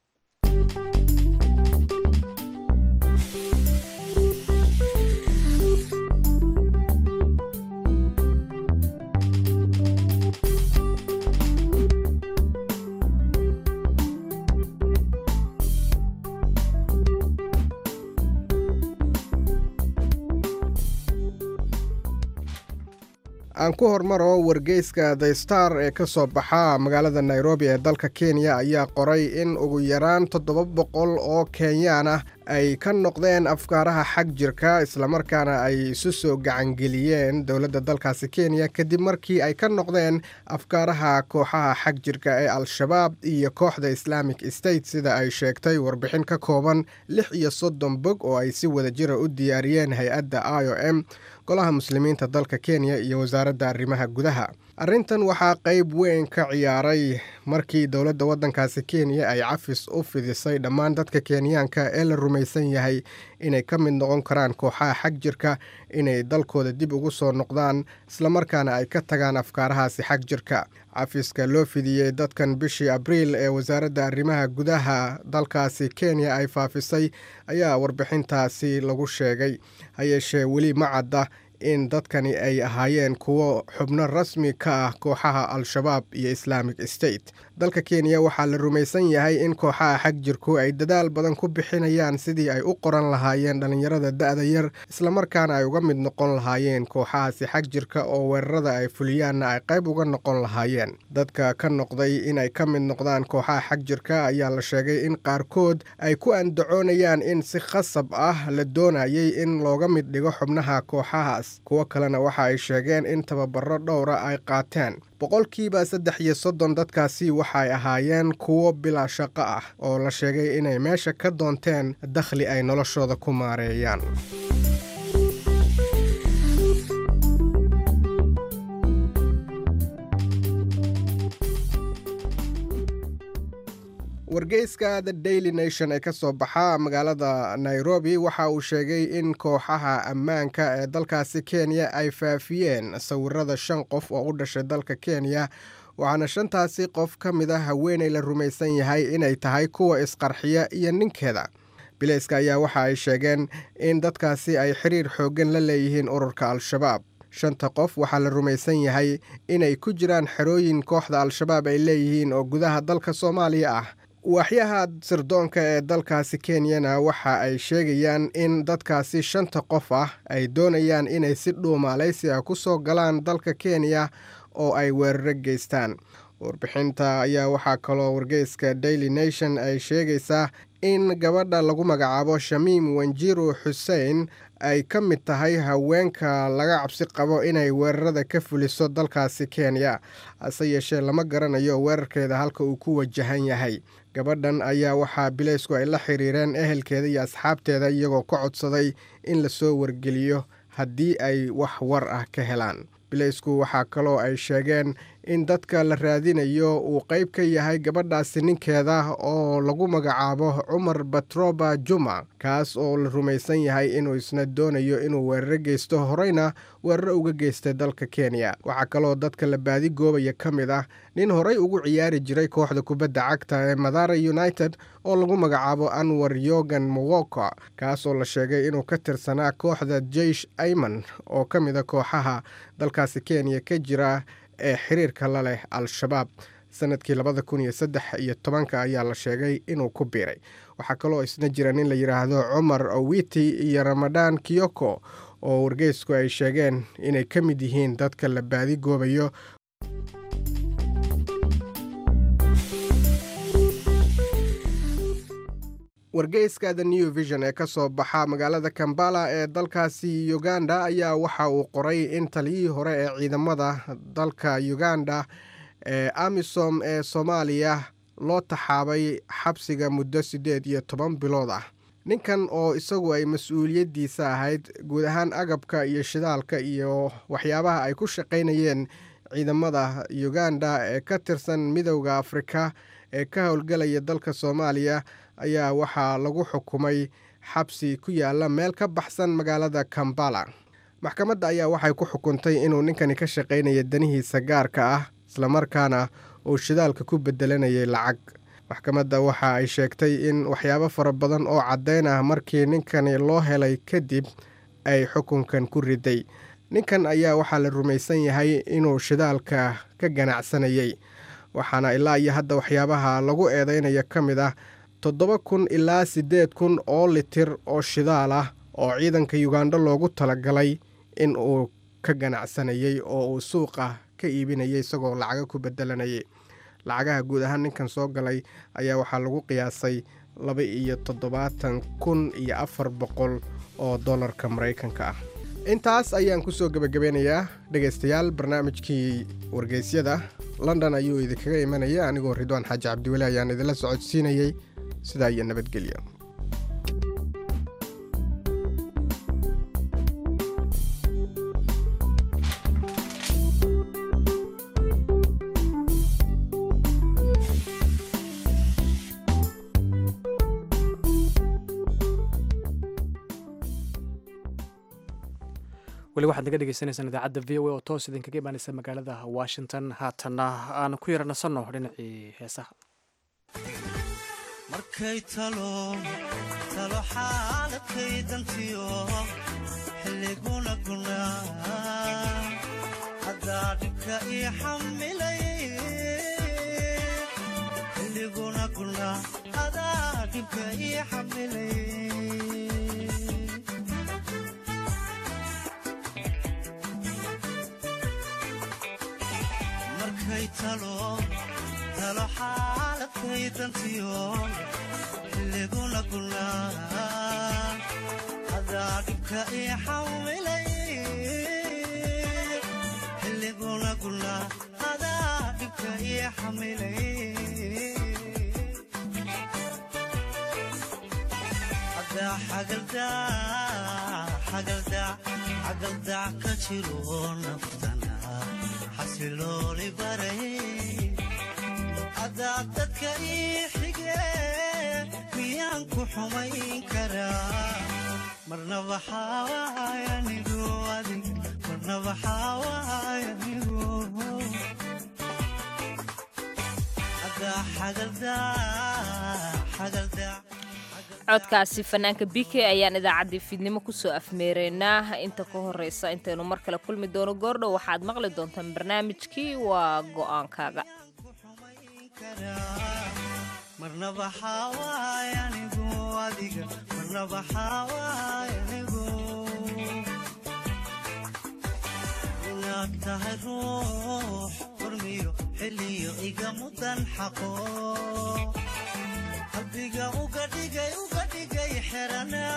Speaker 13: aan ku hormaro wargeyska the star ee ka soo baxa magaalada nairobi ee dalka kenya ayaa qoray in ugu yaraan toddoba boqol oo kenyaan ah ay ka noqdeen afkaaraha xag jirka islamarkaana ay isu soo gacangeliyeen dowladda dalkaasi kenya kadib markii ay ka noqdeen afkaaraha kooxaha xag jirka ee al-shabaab iyo kooxda islamic state sida ay sheegtay warbixin ka kooban lix iyo soddon bog oo ay si wada jira u diyaariyeen hay-adda i o m golaha muslimiinta dalka kenya iyo wasaaradda arrimaha gudaha arrintan waxaa qayb weyn ka ciyaaray markii dowladda waddankaasi kenya ay cafis u fidisay dhammaan dadka kenyaanka ee la rumaysan yahay inay ka mid noqon karaan kooxaha xag jirka inay dalkooda dib ugu soo noqdaan islamarkaana ay ka tagaan afkaarahaasi xag jirka cafiska loo fidiyey dadkan bishii abriil ee wasaaradda arrimaha gudaha dalkaasi kenya ay faafisay ayaa warbixintaasi lagu sheegay hayeeshee weli ma cadda in dadkani ay ahaayeen kuwo xubno rasmi ka ah kooxaha al-shabaab iyo islamic state dalka kenya waxaa la rumaysan yahay in kooxaha xag jirku ay dadaal badan ku bixinayaan sidii ay u qoran lahaayeen dhallinyarada da-da yar islamarkaana ay uga mid noqon lahaayeen kooxahaasi xag jirka oo weerarada ay fuliyaanna ay qayb uga noqon lahaayeen dadka ka noqday inay ka mid noqdaan kooxaha xag jirka ayaa la sheegay in qaarkood ay ku andacoonayaan in si khasab ah la doonayay in looga mid dhigo xubnaha kooxahaas kuwo kalena waxa ay sheegeen in tababaro dhowra ay qaateen boqolkiiba saddex iyo soddon dadkaasi waxay ahaayeen kuwo bilaa shaqo ah oo la sheegay inay meesha ka doonteen dakhli ay noloshooda ku maareeyaan wargeyska the daily nation ee ka soo baxa magaalada nairobi waxa uu sheegay in kooxaha ammaanka ee dalkaasi kenya ay faafiyeen sawirada shan qof oo u dhashay dalka kenya waxaana shantaasi qof ka mid a haweeney la rumaysan yahay inay tahay kuwa isqarxiya iyo ninkeeda bileyska ayaa waxa ay sheegeen in dadkaasi ay xiriir xooggan la leeyihiin ururka al-shabaab shanta qof waxaa la rumaysan yahay inay ku jiraan xerooyin kooxda al-shabaab ay leeyihiin oo gudaha dalka soomaaliya ah waaxyaha sirdoonka ee dalkaasi kenyana waxa ay sheegayaan in dadkaasi shanta qof ah ay doonayaan inay si dhuumaalaysi ah ku soo galaan dalka kenya oo ay weeraro geystaan warbixinta ayaa waxaa kaloo wargeyska daily nation ay sheegaysaa in gabadha lagu magacaabo shamiim wanjiru xuseen ay ka mid tahay haweenka laga cabsi qabo inay weerarada ka fuliso dalkaasi kenya hase yeeshee lama garanayo weerarkeeda halka uu ku wajahan yahay gabadhan ayaa waxaa bileysku ay la xiriireen ehelkeeda iyo asxaabteeda iyagoo ka codsaday in lasoo wargeliyo haddii ay wax war ah ka helaan bileysku waxaa kaloo ay sheegeen in dadka la raadinayo uu qayb ka yahay gabadhaasi ninkeeda oo lagu magacaabo cumar batroba juma kaas oo la rumaysan yahay inuu isna doonayo inuu weeraro geysto horeyna weeraro uga geystay dalka kenya waxaa kaloo dadka la baadigoobaya ka mid ah nin horey ugu ciyaari jiray kooxda kubadda cagta ee madara united oo lagu magacaabo anwar yogan mowoko kaas oo la sheegay inuu ka tirsanaa kooxda jeish ayman oo ka mid a kooxaha dalkaasi kenya ka jira ee xiriirka la leh al-shabaab sanadkii labada kun iyo saddex iyo tobanka ayaa la sheegay inuu ku biiray waxaa kaloo isna jira nin la yidhaahdo cumar owiti iyo ramadaan kiyoko oo wargeysku ay sheegeen inay ka mid yihiin dadka la baadigoobayo wargeyska the new vision ee ka soo baxa magaalada kambala ee dalkaasi uganda ayaa waxa uu qoray in taliyihii hore ee ciidamada dalka uganda ee amisom ee soomaaliya loo taxaabay xabsiga muddo siddeed iyo toban bilood ah ninkan oo isagu ay mas-uuliyaddiisa ahayd guud ahaan agabka iyo shidaalka iyo waxyaabaha ay ku shaqaynayeen ciidamada uganda ee ka tirsan midowda afrika ee ka howlgelaya dalka soomaaliya ayaa waxaa lagu xukumay xabsi ku yaala meel ka baxsan magaalada kambala maxkamadda ayaa waxay ku xukuntay inuu ninkani ka shaqaynaya danihiisa gaarka ah islamarkaana uu shidaalka ku bedelanayay lacag maxkamadda waxa ay sheegtay in waxyaabo fara badan oo caddayn ah markii ninkani loo helay kadib ay xukunkan ku riday ninkan ayaa waxaa la rumaysan yahay inuu shidaalka ka ganacsanayay waxaana ilaa iyo hadda waxyaabaha lagu eedeynaya ka mid ah toddoba kun ilaa siddeed kun oo litir oo shidaal ah oo ciidanka yugandha loogu talagalay in uu ka ganacsanayay oo uu suuqa ka iibinayay isagoo lacaga ku bedelanayay lacagaha guud ahaan ninkan soo galay ayaa waxaa lagu qiyaasay laba iyo toddobaatan kun iyo afar boqol oo dollarka maraykanka ah intaas ayaan kusoo gebagabeynayaa dhegaystayaal barnaamijkii wargeysyada london ayuu idinkaga imanaya anigoo ridwaan xaaji cabdiweli ayaan idinla socodsiinayey sidaa iyo nabadgelyo
Speaker 2: weli waxaad naga dhegeysaneysaan idaacadda v o a oo toos idinkaga imaaneysa magaalada washington haatanna aan ku yara nasanno dhinacii heesaha
Speaker 14: markay talo talo xaaladkay dantiyo xilliguna gunaa haddaa dhibka ii xamilay xilliguna gunaa hadaa dhibka ii xamilay markay talo talo xaaladkay dantiyo xilliguna gunaa hadaa dhibka ii xamilay xilliguna gunaa hadaa dhibka ii xamilay hadaa xagaldac ka jiro naftana xasilooli baray haddaad dadka ii xige miyaan ku xumayn karaa marnaba xaawaayanigu adig marnaba xaawaayanigu haddaa xagaldac
Speaker 1: codkaasi fanaanka b k ayaan idaacaddii fiidnimo kusoo afmeereynaa inta ka horeysa intaynu mar kale kulmi doono goordhow waxaad maqli doontaan barnaamijkii waa go'aankaaga
Speaker 14: marnaba xaawaayanigu adiga marnaba xaawaayanigu inaad tahay ruux hormiyo xilliyo iga mudan xaqo qalbiga uga dhigay uga dhigay xerana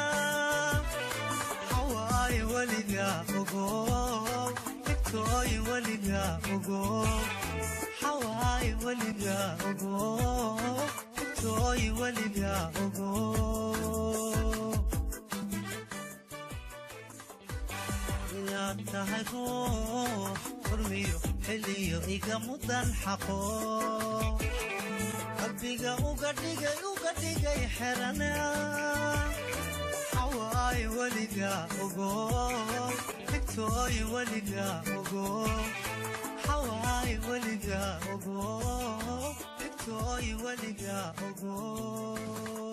Speaker 14: xawaaye weliga ogo igtooye weliga ogo xawaaye weliga ogo igtooye weliga ogo inaad tahay ruux furmiyo xiliyo iga mudan xaqo qalbiga uga dhigay uga dhigay xerana xawaay weliga ogo dhigtooy weliga ogo xawaay weliga ogo dhigtooy weliga ogo